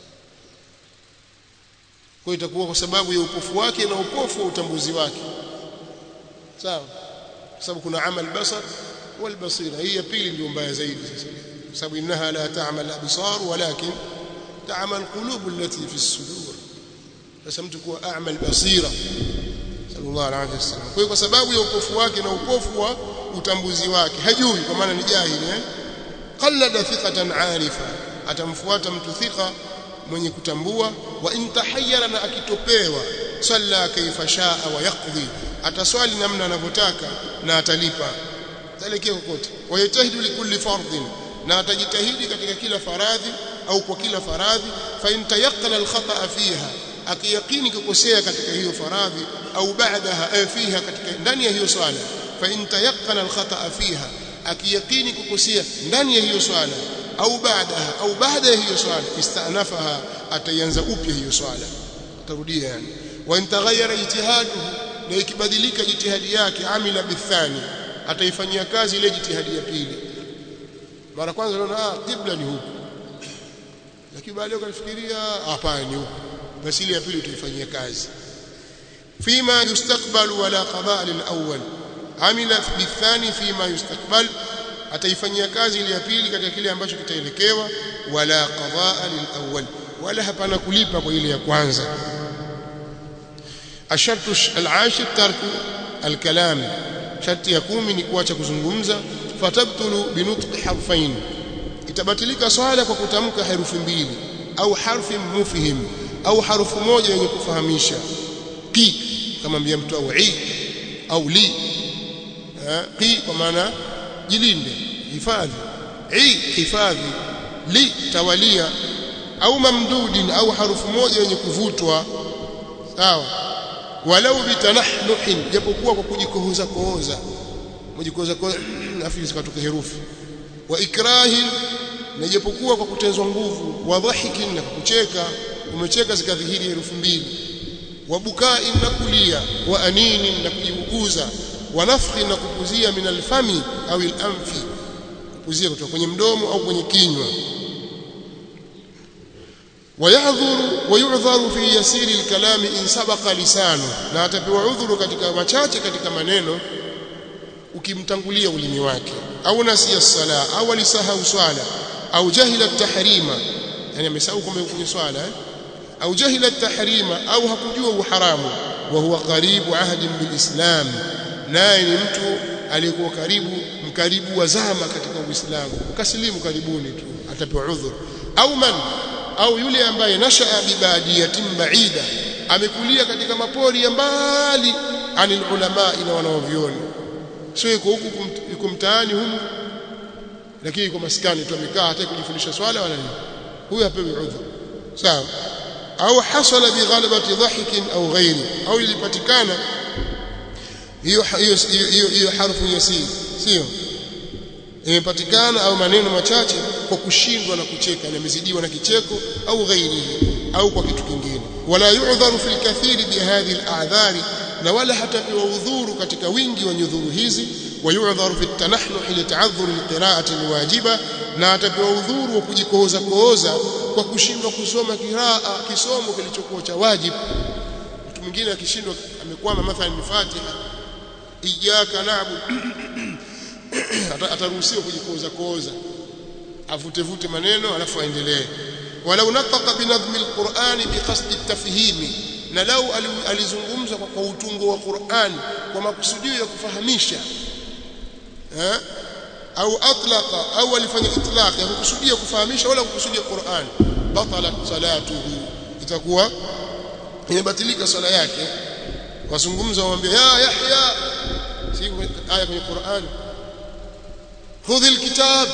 kwa itakuwa kwa sababu ya upofu wake na upofu wa utambuzi wake sawa kwa sababu kuna amal basar wal basira hii ya pili ndio mbaya zaidi sasa kwa sababu innaha la ta'mal absar walakin ta'mal qulub allati fi as-sudur sasa mtu kuwa a'mal basira sallallahu alaihi wasallam kwa kwa sababu ya upofu wake na upofu wa utambuzi wake hajui kwa maana ni jahili eh qallada thiqatan arifa atamfuata mtu thika mwenye kutambua wa intahayyara na akitopewa salla kaifa shaa wa yaqdi ataswali namna anavyotaka na atalipa talekea kokote wayatahidu likulli fardhin na atajitahidi katika kila faradhi au kwa kila faradhi fa in tayaqqana alkhata fiha akiyakini kukosea katika hiyo faradhi au baadaha fiha katika ndani ya hiyo swala fa in tayaqqana alkhata fiha akiyakini kukosea ndani ya hiyo swala au baadaha au baada ya hiyo swala istanafaha ataanza upya hiyo swala atarudia yani wa intaghayyara ijtihaduhu na ikibadilika jitihadi yake amila bithani ataifanyia kazi ile jitihadi ya pili mara kwanza unaona ah qibla ni huku lakini baadaye ukafikiria hapana ni huku basi ile ya pili utaifanyia kazi fima yustaqbal wala qada' lil awwal amila bithani fima yustaqbal ataifanyia kazi ile ya pili katika kile ambacho kitaelekewa wala qadaa lilawwal wala hapana kulipa kwa ile ya kwanza ashartu alashir tarku alkalam sharti ya kumi ni kuacha kuzungumza fatabtulu binutqi harfain itabatilika swala kwa kutamka herufi mbili au harfi mufhim au harufu moja yenye kufahamisha qi kama mbia mtu au i au li qi kwa maana jilinde hifadhi i hifadhi li tawalia au mamdudin au harufu moja yenye kuvutwa sawa walau bitanahnuhin japokuwa kwa kujikohoza kohoza mjikohoza kohoza afi zikatoka herufi wa ikrahin na japokuwa kwa kutezwa nguvu wa dhahikin na kucheka umecheka zikadhihiri herufi mbili wa bukain na kulia wa aninin na kujiuguza wa nafhi na kupuzia min alfami au alanfi kupuzia kutoka kwenye mdomo au kwenye kinywa ويعذر ويعذر في يسير الكلام إن سبق لسانه na atapewa udhuru katika machache katika maneno ukimtangulia ulimi wake au nasiya sala au alisahau swala au jahila tahrima yani amesahau kwamba kwenye swala eh? au jahila tahrima au hakujua uharamu wa huwa karibu ahdi bilislam naye ni mtu aliyekuwa karibu mkaribu wa zama katika uislamu ukasilimu karibuni tu atapewa udhuru au man au yule ambaye nashaa bibadiyatin baida amekulia katika mapori ya mbali anil ulama ina wanaovioni sio yuko huku yuko mtaani humu lakini yuko maskani tu amekaa hata kujifundisha swala wala nini huyu apewi udhur sawa au hasala bighalabati dhahikin au ghairi au ilipatikana hiyo hiyo hiyo harfu yasir sio imepatikana au maneno machache kwa kushindwa na kucheka na imezidiwa na kicheko au ghairihi au kwa kitu kingine wala yu'dharu fil kathiri bihadhihi al-a'dhari na wala hatapewa udhuru katika wingi wa nyudhuru hizi wa yu'dharu fi at-tanahnuh li ta'adhur al-qira'ati al-wajiba na atapewa udhuru wa kujikohoza kohoza kwa kushindwa kusoma kiraa kisomo kilichokuwa cha wajibu mtu mwingine akishindwa amekwama mathalan ni Fatiha iyyaka na'budu ataruhusiwa kujikoza koza avute vute maneno alafu aendelee walau nataqa binadhmi alqur'ani biqasdi tafhimi na lau alizungumza kwa, kwa utungo wa Qur'an kwa makusudio ya kufahamisha eh au atlaqa au alifanya itlaq ya kukusudia kufahamisha wala kukusudia Qur'an batalat salatuhu itakuwa imebatilika swala yake wazungumza waambie ya Yahya si aya kwenye Qur'an خذ الكتاب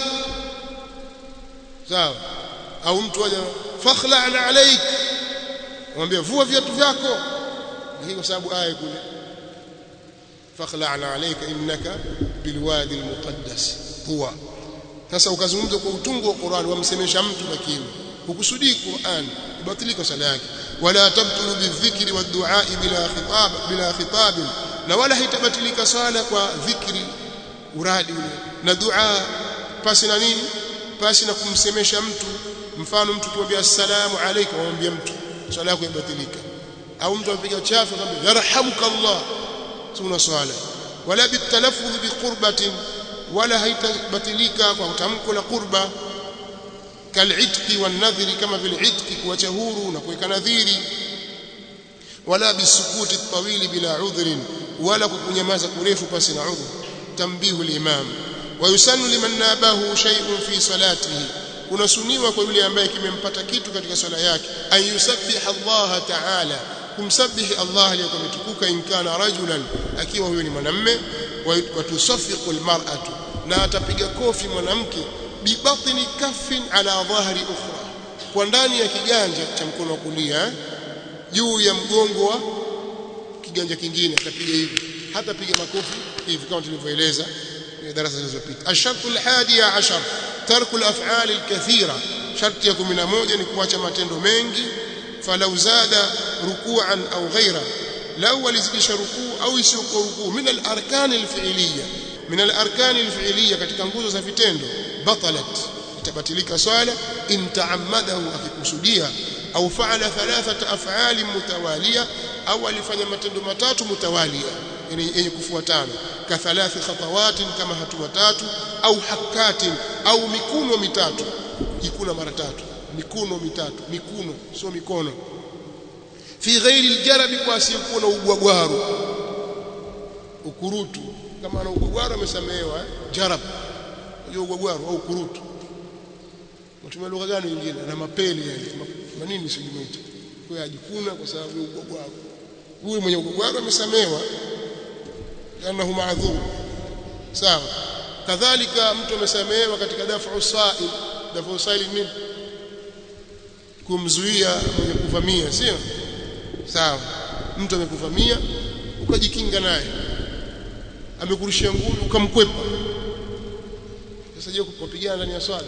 sawa au mtu aje fakhla'na alayk mwambie vua viatu vyako hii kwa sababu aya kule fakhla'na alayka innaka bilwadi almuqaddas huwa sasa ukazungumza kwa utungu wa Qur'an wamsemesha mtu lakini hukusudii Qur'an ibatilika sala yake wala tabtulu bidhikri waddu'a bila khitab bila khitab na wala haitabatilika sala kwa dhikri uradi ule na dua pasi na nini pasi na kumsemesha mtu mfano mtu kumwambia assalamu alaykum amwambia mtu swala yako ibatilika au mtu apiga chafu akamwambia yarhamuka Allah tuna swala wala bitalaffuz biqurbatin wala haitabatilika kwa tamko la qurba kal'itqi wan nadhri kama vile itqi kuacha huru na kuweka nadhiri wala bisukuti tawili bila udhrin wala kukunyamaza kurefu pasi na udhur تنبيه الإمام ويسن لمن نابه شيء في صلاته kunasuniwa kwa yule ambaye kimempata kitu katika swala yake an yusabbiha Allah ta'ala kumsabihi Allah aliyekuwa ametukuka in kana rajulan akiwa huyo ni mwanamme wa tusaffiqu almar'atu na atapiga kofi mwanamke bibatni kaffin ala dhahri ukhra kwa ndani ya kiganja cha mkono wa kulia juu ya mgongo wa kiganja kingine atapiga hivi hata piga makofi hivi kama tulivyoeleza kwenye darasa zilizopita ashartu alhadiya ashar tarku alaf'al alkathira sharti ya 11 ni kuacha matendo mengi falau zada ruku'an au ghaira lau walizidisha rukuu au isiyokuwa rukuu min alarkan alfi'liya min alarkan alfi'liya katika nguzo za vitendo batalat itabatilika swala in ta'ammadahu akikusudia au fa'ala thalathata af'al mutawaliya au alifanya matendo matatu mutawalia yani yenye kufuatana ka thalathi khatawatin kama hatua tatu au hakatin au mikuno mitatu jikuna mara tatu mikuno mitatu mikuno sio mikono fi ghairi aljarabi kwa asiyekuwa na ugwagwaru ukurutu kama ana ugwagwaru amesamehewa eh? jarab hiyo ugwagwaru au ukurutu mtumia lugha gani nyingine na mapeli yale manini sijumaita kwa ajikuna kwa sababu ya ugwagwaru huyu mwenye ugwagwaru amesamehewa annahu ma'dhur sawa kadhalika mtu amesamehewa katika dafu sa'il dafu sa'il nini kumzuia mwenye kuvamia sio sawa mtu amekuvamia ukajikinga naye amekurushia ngumi ukamkwepa sasa je kupigana ndani ya swala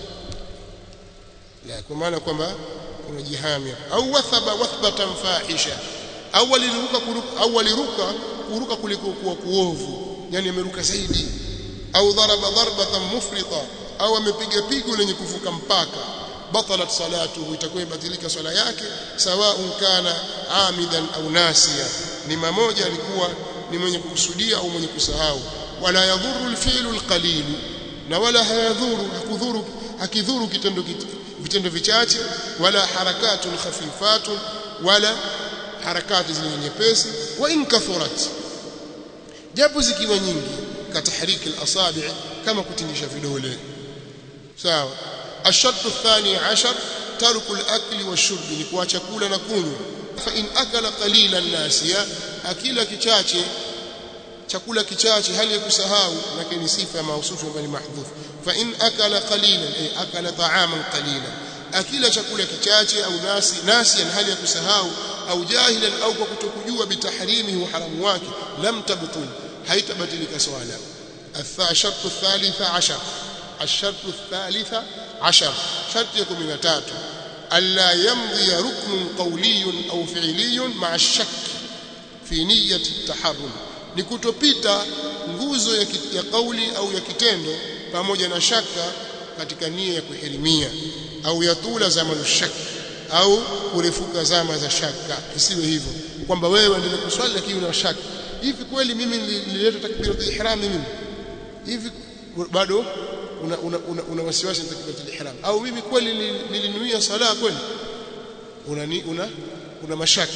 la kwa maana kwamba unajihami au wathaba wathbatan fahisha au aliruka au aliruka kuruka kuliko kuwa kuovu yani ameruka zaidi au dharaba darbatan mufrita au amepiga pigo lenye kuvuka mpaka batalat salatuhu itakuwa ibatilika swala yake sawaun kana amidan au nasiya ni mamoja alikuwa ni mwenye kukusudia au mwenye kusahau wala yadhuru alfi'lu alqalil na wala hayadhuru hakudhuru hakidhuru kitendo vitendo vichache wala harakatun khafifatun wala harakati zenye nyepesi wa in kathurat japo zikiwa nyingi katahriki alasabi kama kutingisha vidole sawa الشرط الثاني عشر ترك الأكل والشرب نكوا chakula na kunywa fa in akala qalilan nasiya akila kichache chakula kichache hali ya kusahau lakini sifa ya mausufu bali mahdhuf fa in akala qalilan ay akala ta'aman qalilan akila chakula kichache au nasi nasiyan hali ya kusahau au jahilan au kwa kutokujua bitahrimihi wa haramu wake lam tabtul haitabatilika swala الشرط الثالث عشر الشرط الثالث عشر شرط يكون من تاتو ألا يمضي ركن قولي أو فعلي مع الشك في نية التحرم nikutopita nguzo ya, ya kauli au ya kitendo pamoja na shaka katika nia ya kuhirimia au yatula zamanu shak au kurefuka zama za shaka isiwe hivyo kwamba wewe endelee kuswali lakini una shaka hivi kweli mimi nilileta takbiratul ihram mimi hivi bado una, una, una, una wasiwasi na takbiratul ihram au mimi kweli nilinuia sala kweli una una una mashaka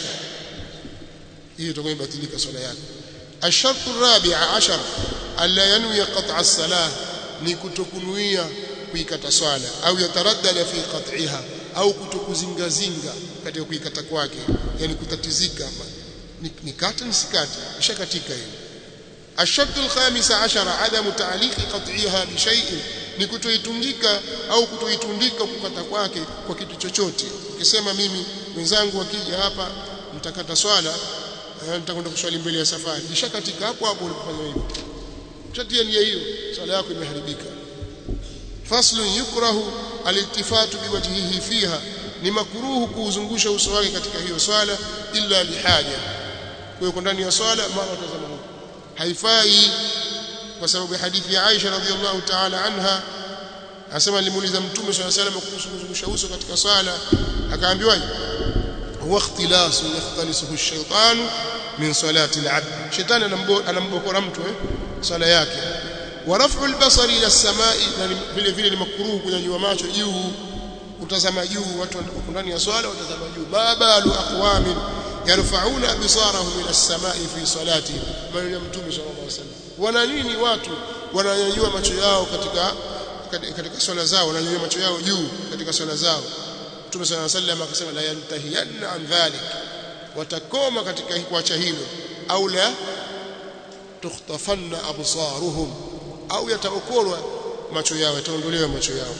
hiyo itakuwa imebatilika swala yako الشرط الرابع عشر ألا ينوي قطع الصلاة ni kutokunuia kuikata swala au yataraddada fi qat'iha au kutokuzingazinga katika kuikata kwake yani kutatizika nikata nisikate ishakatika hiyo الشرط الخامس عشر عدم تعليق قطعها بشيء ni kutoitundika au kutoitundika kukata kwake kwa kitu chochote ukisema mimi wenzangu wakija hapa mtakata swala nitakwenda kuswali mbele ya safari ishakatika hapo hapo ulipofanya hivyo utatia nia hiyo swala yako imeharibika faslu yukrahu aliltifatu biwajhihi fiha ni makruhu kuuzungusha uso wake katika hiyo swala illa lihaja kwa hiyo ndani ya swala mara utazama huko haifai kwa sababu ya hadithi ya Aisha radhiallahu ta'ala anha asema alimuuliza mtume swalla salam kuhusu kuzungusha uso katika swala akaambiwa huwa ikhtilasu yakhtalisuhu ash-shaytanu min salati al-'abd shetani anambokora mtu eh swala yake wa raf'u al-basari ila as-sama'i vile vile ni makruhu kunyanyua macho juu kutazama juu watu wako ndani ya swala watazama juu babalu aqwamin yarfa'una absarahum ila as-sama'i fi salati maneno ya mtume sallallahu alaihi wasallam wana nini watu wananyanyua macho yao katika katika swala zao wananyanyua macho yao juu katika swala zao mtume sallallahu alaihi wasallam akasema la yantahiyanna an dhalik watakoma katika kuacha hilo au la tukhtafanna absaruhum au yataokolwa macho yao yataondolewa macho yao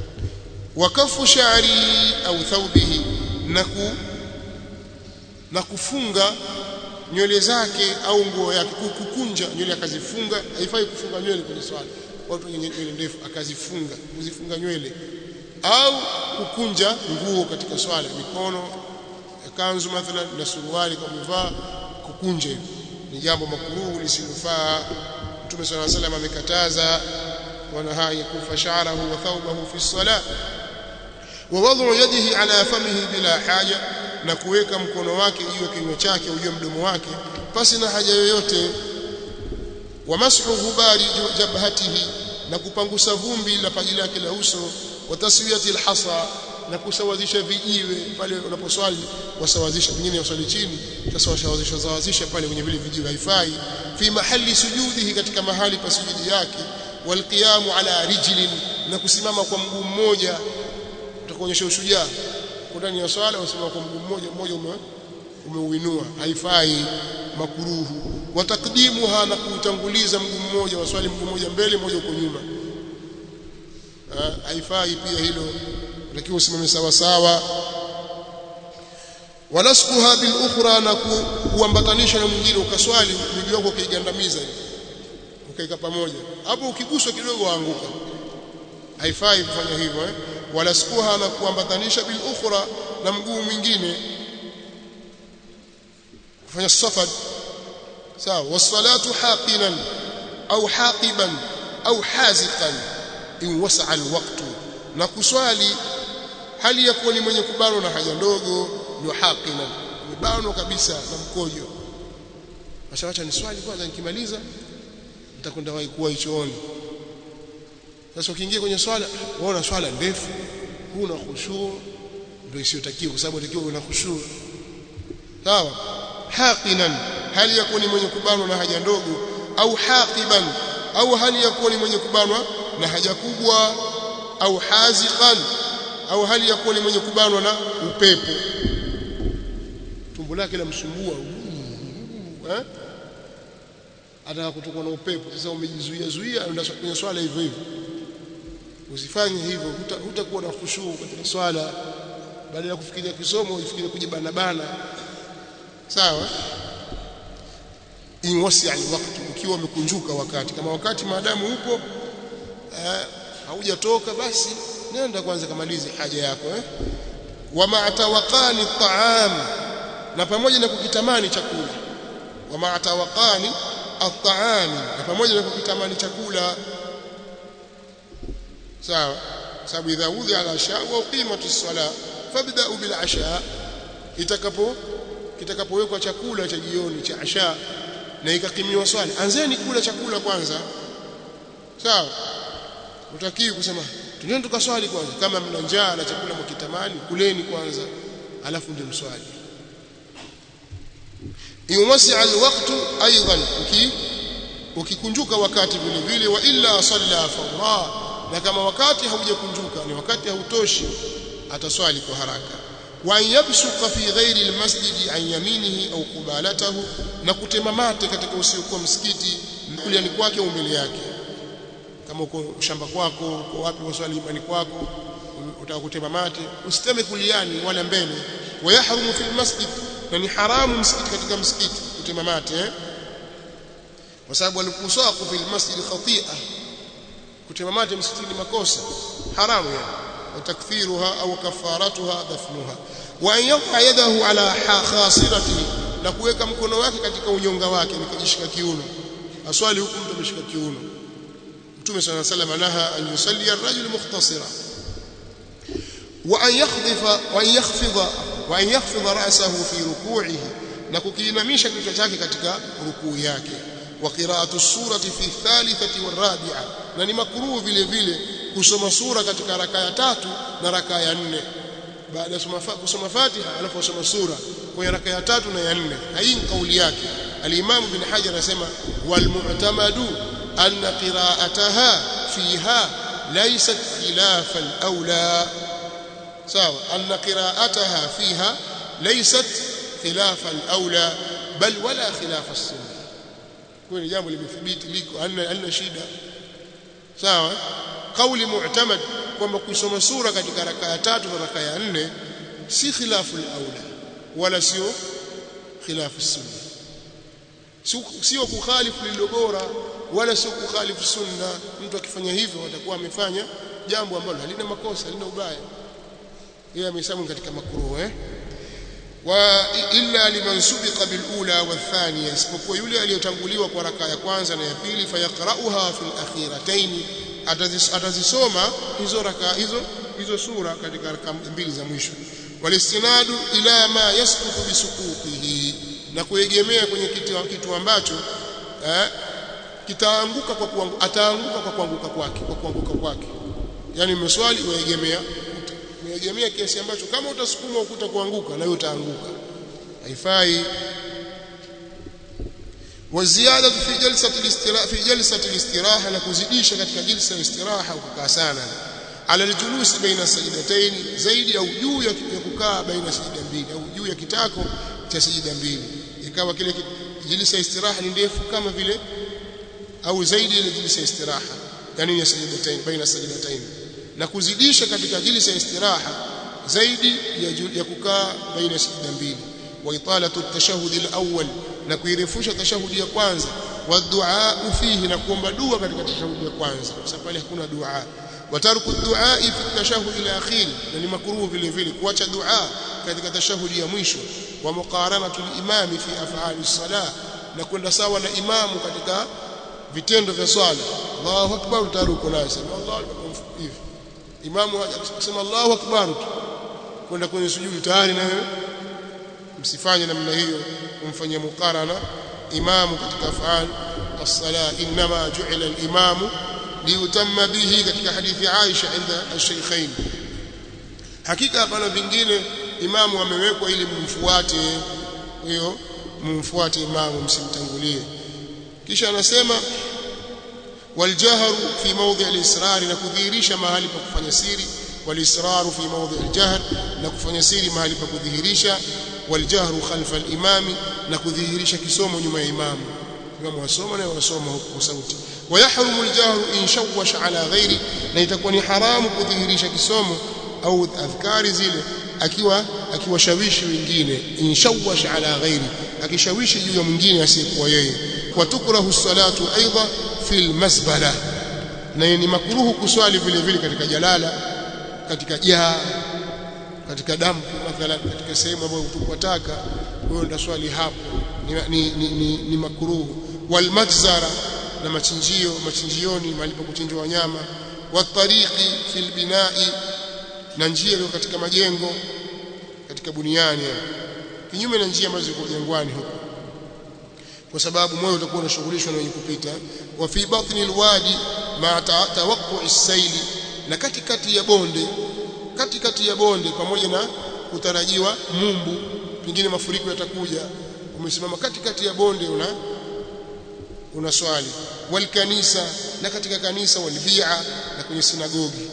wakafu sha'ri au thawbihi na ku na kufunga nywele zake au nguo yake kukunja nywele akazifunga haifai kufunga nywele kwenye swala watu wenye nywele ndefu akazifunga kuzifunga nywele au kukunja nguo katika swala mikono kanzu mathalan na suruali kwa mvaa kukunja ni jambo makruhu lisilofaa Mtume صلى الله عليه وسلم amekataza wanaha yakufa sha'rahu wa thawbahu fi salat wa wad'u yadihi ala famihi bila haja na kuweka mkono wake juu ya kinywa chake au juu ya mdomo wake pasi na haja yoyote wa mashu ghubari jabhatihi na kupangusa vumbi la paji lake la uso wa taswiyati alhasa na kusawazisha vijiwe pale unaposwali wasawazisha pengine waswali chini sasa wasawazisha zawazisha pale kwenye vile vijiwe haifai fi mahali sujudihi katika mahali pa sujudi yake walqiyamu ala rijlin na kusimama kwa mguu mmoja utakuonyesha ushujaa kwa ndani ya swala usimama kwa mguu mmoja mmoja ume umeuinua haifai makuruhu wa takdimuha na kuutanguliza mguu mmoja waswali mguu mmoja mbele mmoja uko nyuma haifai pia hilo lakini usimame sawa sawa wanaskuha bil ukhra na kuambatanisha na mwingine ukaswali miguu yako ukaigandamiza ukaika pamoja hapo ukiguswa kidogo waanguka haifai kufanya hivyo eh wala skuha na kuambatanisha bil ukhra na mguu mwingine kufanya safad sawa wasalatu haqinan au haqiban au haziqan in wasa'a alwaqtu na kuswali hali ya kuwa ni mwenye kubanwa na haja ndogo ndio haqinan umebanwa kabisa na mkojo acha ni swali kwanza nikimaliza nitakwenda wahi kuwa chooni sasa ukiingia kwenye swala unaona swala ndefu huna khushu ndio isiyotakiwa kwa sababu unatakiwa una khushu sawa haqinan hali ya kuwa ni mwenye kubanwa na haja ndogo au haqiban au hali ya kuwa ni mwenye kubanwa na haja kubwa au haziqan au hali ya kuwa ni mwenye kubanwa na upepo tumbo lake lamsumbua eh ataka kutokwa na upepo sasa umejizuia zuia unaenda kwenye swala hivyo hivyo usifanye hivyo hutakuwa na khushu katika swala badala ya kufikiria kisomo ufikirie kujibana bana sawa in wasi alwaqt ukiwa umekunjuka wakati kama wakati maadamu upo haujatoka basi nenda kwanza kamalize haja yako eh wa ma'tawaqani at'am na pamoja na kukitamani chakula wa ma'tawaqani at'am na pamoja na kukitamani chakula sawa sababu idha udhi ala asha wa qimatu as-sala fabda'u bil asha itakapo kitakapowekwa chakula cha jioni cha asha na ikakimiwa swali anzeni kula chakula kwanza sawa utakiwi kusema tuneni tukaswali kwanza kama mna njaa na chakula mkitamani kuleni kwanza alafu ndio mswali yuwasi alwaqtu aidan uki ukikunjuka wakati vile vile wa illa salla fa na kama wakati haujakunjuka ni wakati hautoshi ataswali kwa haraka wa yabsuqa fi ghairi almasjid an yaminihi au qubalatahu na kutema mate katika usiokuwa msikiti kuliani kwake au mbele yake kama uko shamba kwako uko wapi waswali nyumbani kwako utaka kutema mate usiteme kuliani wala mbele wayahrumu fi almasjid na ni haramu msikiti katika msikiti kutema mate eh? kwa sababu alikusaqu fi almasjid khati'a kutema mate msikitini makosa haramu yani وتكفيرها أو كفارتها دفنها وأن يضع يده على خاصرته na kuweka mkono wake katika unyonga wake nikajishika kiuno aswali huku mtu ameshika kiuno mtume صلى الله عليه وسلم naha an yusalli ar-rajul mukhtasira wa an yakhdhifa wa an yakhfidha wa an yakhfidha ra'sahu fi ruku'ihi na kukiinamisha kichwa chake katika rukuu yake wa qira'atu surati fi thalithati warabi'a na ni makruhu vile vile kusoma sura katika raka ya tatu na raka ya nne baada ya kusoma Fatiha alafu usoma sura kwenye raka ya tatu na ya nne hii ni kauli yake al-Imam bin Hajar anasema wal mu'tamadu anna qira'ataha fiha laysat khilaf al-awla sawa anna qira'ataha fiha laysat khilaf al-awla bal wala khilaf as-sunnah kwa ni jambo limethibiti liko halina shida sawa kauli mu'tamad kwamba kusoma sura katika raka ya tatu na raka ya nne si khilafu al-aula wala sio khilafu sunna sio kukhalifu lililo bora wala sio kukhalifu sunna mtu akifanya hivyo atakuwa amefanya jambo ambalo halina makosa halina ubaya yeye amehesabu katika makruh eh wa illa liman subiqa bil ula wa thaniya isipokuwa yule aliyotanguliwa kwa raka ya kwanza na ya pili fayaqra'uha fil akhiratayn atazisoma hizo raka hizo hizo sura katika raka mbili za mwisho walistinadu ila ma yasqutu bisukutihi na kuegemea kwenye kitu, kitu ambacho eh, kitaanguka kwa kuanguka ataanguka kwa kuanguka kwake kwa kuanguka kwake yani umeswali uegemea umeegemea kiasi ambacho kama utasukuma ukuta kuanguka na wewe utaanguka haifai waziada fi jalsati al-istiraha fi jalsati al-istiraha na kuzidisha katika jilsa ya istiraha ukakaa sana ala aljulus baina sajdatayn zaidi au juu ya kukaa baina sajida mbili au juu ya kitako cha sajida mbili ikawa kile jilsa ya istiraha ni ndefu kama vile au zaidi ile jilsa ya istiraha yani ya sajdatayn baina sajdatayn na kuzidisha katika jilsa ya istiraha zaidi ya, ya kukaa baina sajida mbili wa italatu at-tashahhud al-awwal na kuirefusha tashahudi ya kwanza wa du'a fihi na kuomba dua katika tashahudi ya kwanza kwa sababu pale hakuna dua wataruku du'a fi tashahud ila akhir na ni makruhu vile vile kuacha dua katika tashahudi ya mwisho wa muqaranatu al-imam fi af'ali as-salah na kwenda sawa na imamu katika vitendo vya swala Allahu akbar utaruku naye sema Allahu akbar hivi imamu akisema Allahu akbar kwenda kwenye sujudu tayari na wewe msifanye namna hiyo kumfanyia mukarana imamu katika afal as-sala inma ju'ila al-imamu liutamma bihi katika hadithi Aisha inda al-shaykhain hakika hapana vingine imamu amewekwa ili mumfuate hiyo mumfuate imamu msimtangulie kisha anasema waljahru fi mawdhi al-israr na kudhihirisha mahali pa kufanya siri walisraru fi mawdhi al-jahr na kufanya siri mahali pa kudhihirisha waljahru khalfa al-imami na kudhihirisha kisomo nyuma ya imamu imamu wasoma na wasoma kwa sauti wayahrumu aljahru in shawwash ala ghairi na itakuwa ni haramu kudhihirisha kisomo au adhkari zile akiwa akiwashawishi wengine in shawwash ala ghairi akishawishi juu ya mwingine asiyekuwa yeye watukrahu salatu aidha fil masbala na ni makruhu kuswali vile vile katika jalala katika jaa katika dampu mathalan katika sehemu ambayo kutupwa taka wewe ndio swali hapo ni, ni, ni, ni, ni makruhu wal majzara na machinjio machinjioni mahali pa kuchinjwa wanyama watariqi fil binai na njia iliyo katika majengo katika buniani kinyume na njia ambazo ziko jangwani huko kwa sababu moyo utakuwa unashughulishwa na wenye kupita wa fi batni alwadi ma tawaqqu as-sayli na katikati ya bonde katikati ya bonde pamoja na kutarajiwa mumbu pengine mafuriko yatakuja umesimama katikati ya bonde una una swali wal kanisa na katika kanisa walbia na kwenye sinagogi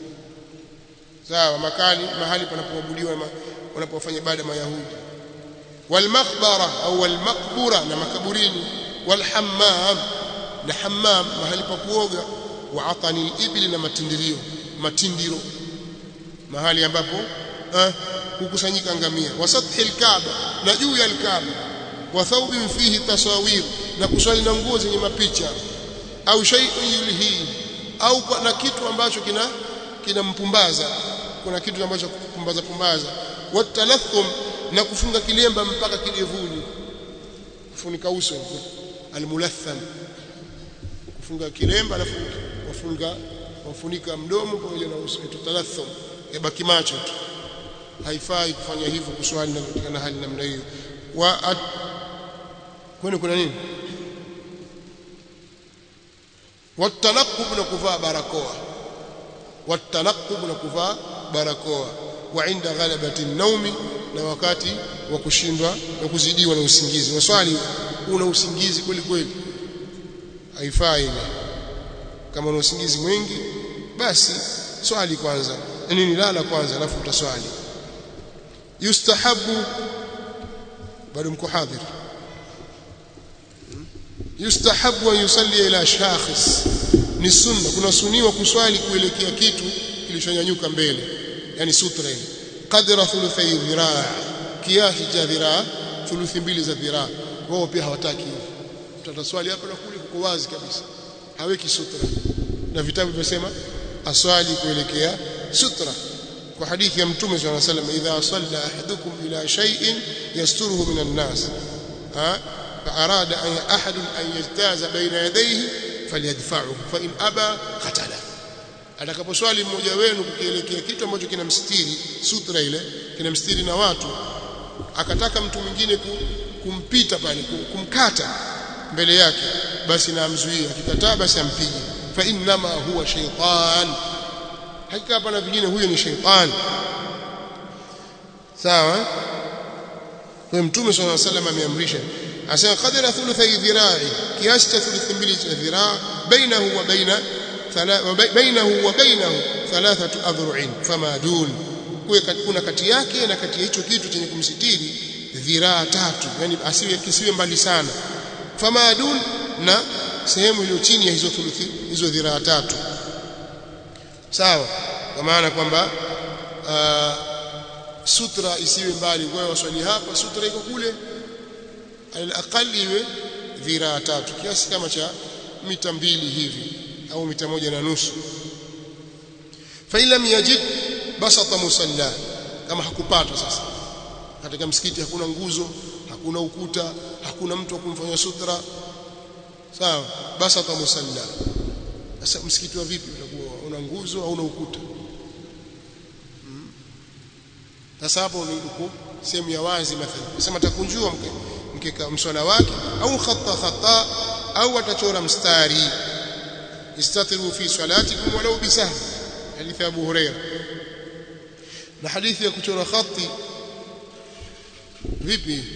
sawa makani mahali panapoabudiwa wanapofanya ibada mayahudi wal makhbara au wal maqbura na makaburini wal hammam na hammam mahali pa kuoga wa atani ibli na matindirio matindiro mahali ambapo eh, hukusanyika ngamia wasathi alkaaba na juu ya alkaaba wa thawbin fihi tasawir na kuswali na nguo zenye mapicha au shay'un yulhi au na kitu ambacho kina kinampumbaza kuna kitu ambacho kupumbaza pumbaza watalathum na kufunga kilemba mpaka kidevuni kufunika uso almulatham kufunga kilemba alafu wafunga wafunika mdomo pamoja na uso tutalathum yabaki macho tu haifai kufanya hivyo kuswali na katika hali namna hiyo wa kwani kuna nini watanaqub na kuvaa barakoa watanaqub na kuvaa barakoa wa inda ghalabati naumi na wakati wa kushindwa na kuzidiwa na usingizi waswali una usingizi kweli kweli haifai kama una usingizi mwingi basi swali kwanza nini lala kwanza alafu utaswali yustahabu bado mko hadhir yustahabu an yusalli ila shakhs ni sunna kuna suniwa kuswali kuelekea kitu kilichonyanyuka mbele yani sutra ile qadra thuluthi dhiraa kiasi cha dhiraa thuluthi mbili za dhiraa wao pia hawataki hivyo tutaswali hapa na kule kuko wazi kabisa haweki sutra na vitabu vinasema aswali kuelekea sutra kwa hadithi ya mtume صلى الله عليه وسلم idha salla ahadukum ila shay'in yasturuhu minan nas ha فأراد أن أحد أن يجتاز بين يديه فليدفعه فإن أبى قتله atakaposwali mmoja wenu kukielekea kitu ambacho kinamstiri sutra ile kinamstiri na watu akataka mtu mwingine kumpita pale kumkata mbele yake basi na amzuie akikataa basi ampige fa innama huwa shaytan hakika hapa na vingine huyo ni shaytan sawa kwa mtume sallallahu alaihi wasallam ameamrisha asema qadara thuluthi dhira'i kiasi cha thuluthi mbili cha dhiraa bainahu wa baina bainahu wa bainahu thalathatu adhru'in fama dun kuna kati yake na kati ya hicho kitu chenye kumsitiri dhiraa tatu yani asiwe kisiwe mbali sana fama dun na sehemu iliyo chini ya hizo thuluthi hizo dhiraa tatu sawa kwa maana kwamba sutra isiwe mbali kwa waswali hapa sutra iko kule alaqali iwe dhiraa tatu kiasi kama cha mita mbili hivi au mita moja na nusu fa lam yajid basata musalla kama hakupata sasa katika msikiti hakuna nguzo hakuna ukuta hakuna mtu wa kumfanyia sutra sawa basata musalla sasa msikiti wa vipi utakuwa una nguzo au una ukuta sasa hapo ni sehemu ya wazi mathalan sema takunjua mkeka mswala wake au khata khata au atachora mstari istatiru fi salatikum walau bisah hadithi ya Abu Huraira na hadithi ya kuchora khati vipi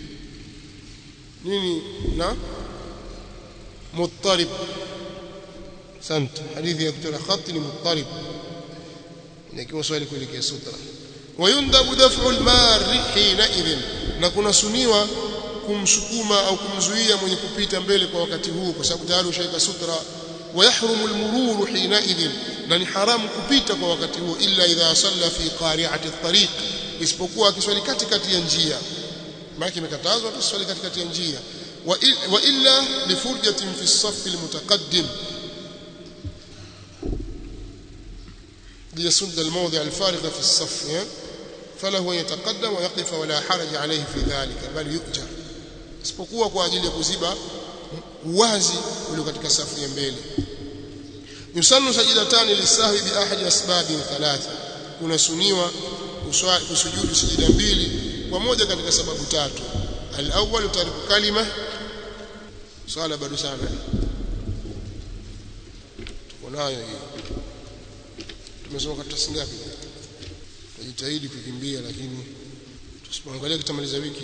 nini na muttarib sant hadithi ya kuchora khati ni muttarib nikiwa swali kuelekea sutra wayundabu daf'u al-marri hina idhin na kuna suniwa kumsukuma au kumzuia mwenye kupita mbele kwa wakati huu kwa sababu tayari ushaika sutra ويحرم المرور حينئذ na ni haramu kupita kwa wakati huo illa idha salla fi qari'ati at-tariq isipokuwa akiswali katikati ya njia maana imekatazwa tuswali katikati ya njia wa illa li furjatin fi as-saff al-mutaqaddim ليسد الموضع الفارغ في الصف فله أن يتقدم ويقف ولا حرج عليه في ذلك بل يؤجر isipokuwa kwa ajili ya kuziba uwazi ule katika safu ya mbele yusannu sajidatani lisahwi bi ahadi asbabin thalatha kunasuniwa kusujudu sijida mbili kwa moja katika sababu tatu al-awwal tariku kalima swala bado sana tuko nayo hiyo tumesoma karatasi ngapi tujitahidi kukimbia lakini tusipoangalia kitamaliza wiki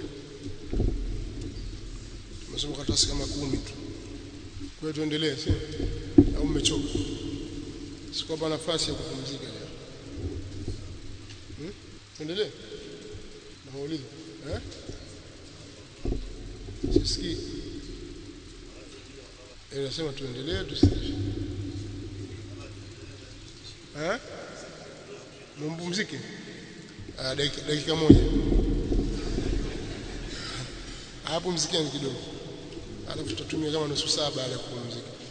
tumesoma karatasi kama kumi tu kwa hiyo tuendelee sio au mmechoka sikupa nafasi ya kupumzika leo hmm? tuendelee nauliza eh sisikii eh nasema tuendelee tusitishe eh mumpumzike ah dakika, dakika moja hapo mzikeni kidogo alafu tutatumia kama nusu saa baada ya kupumzika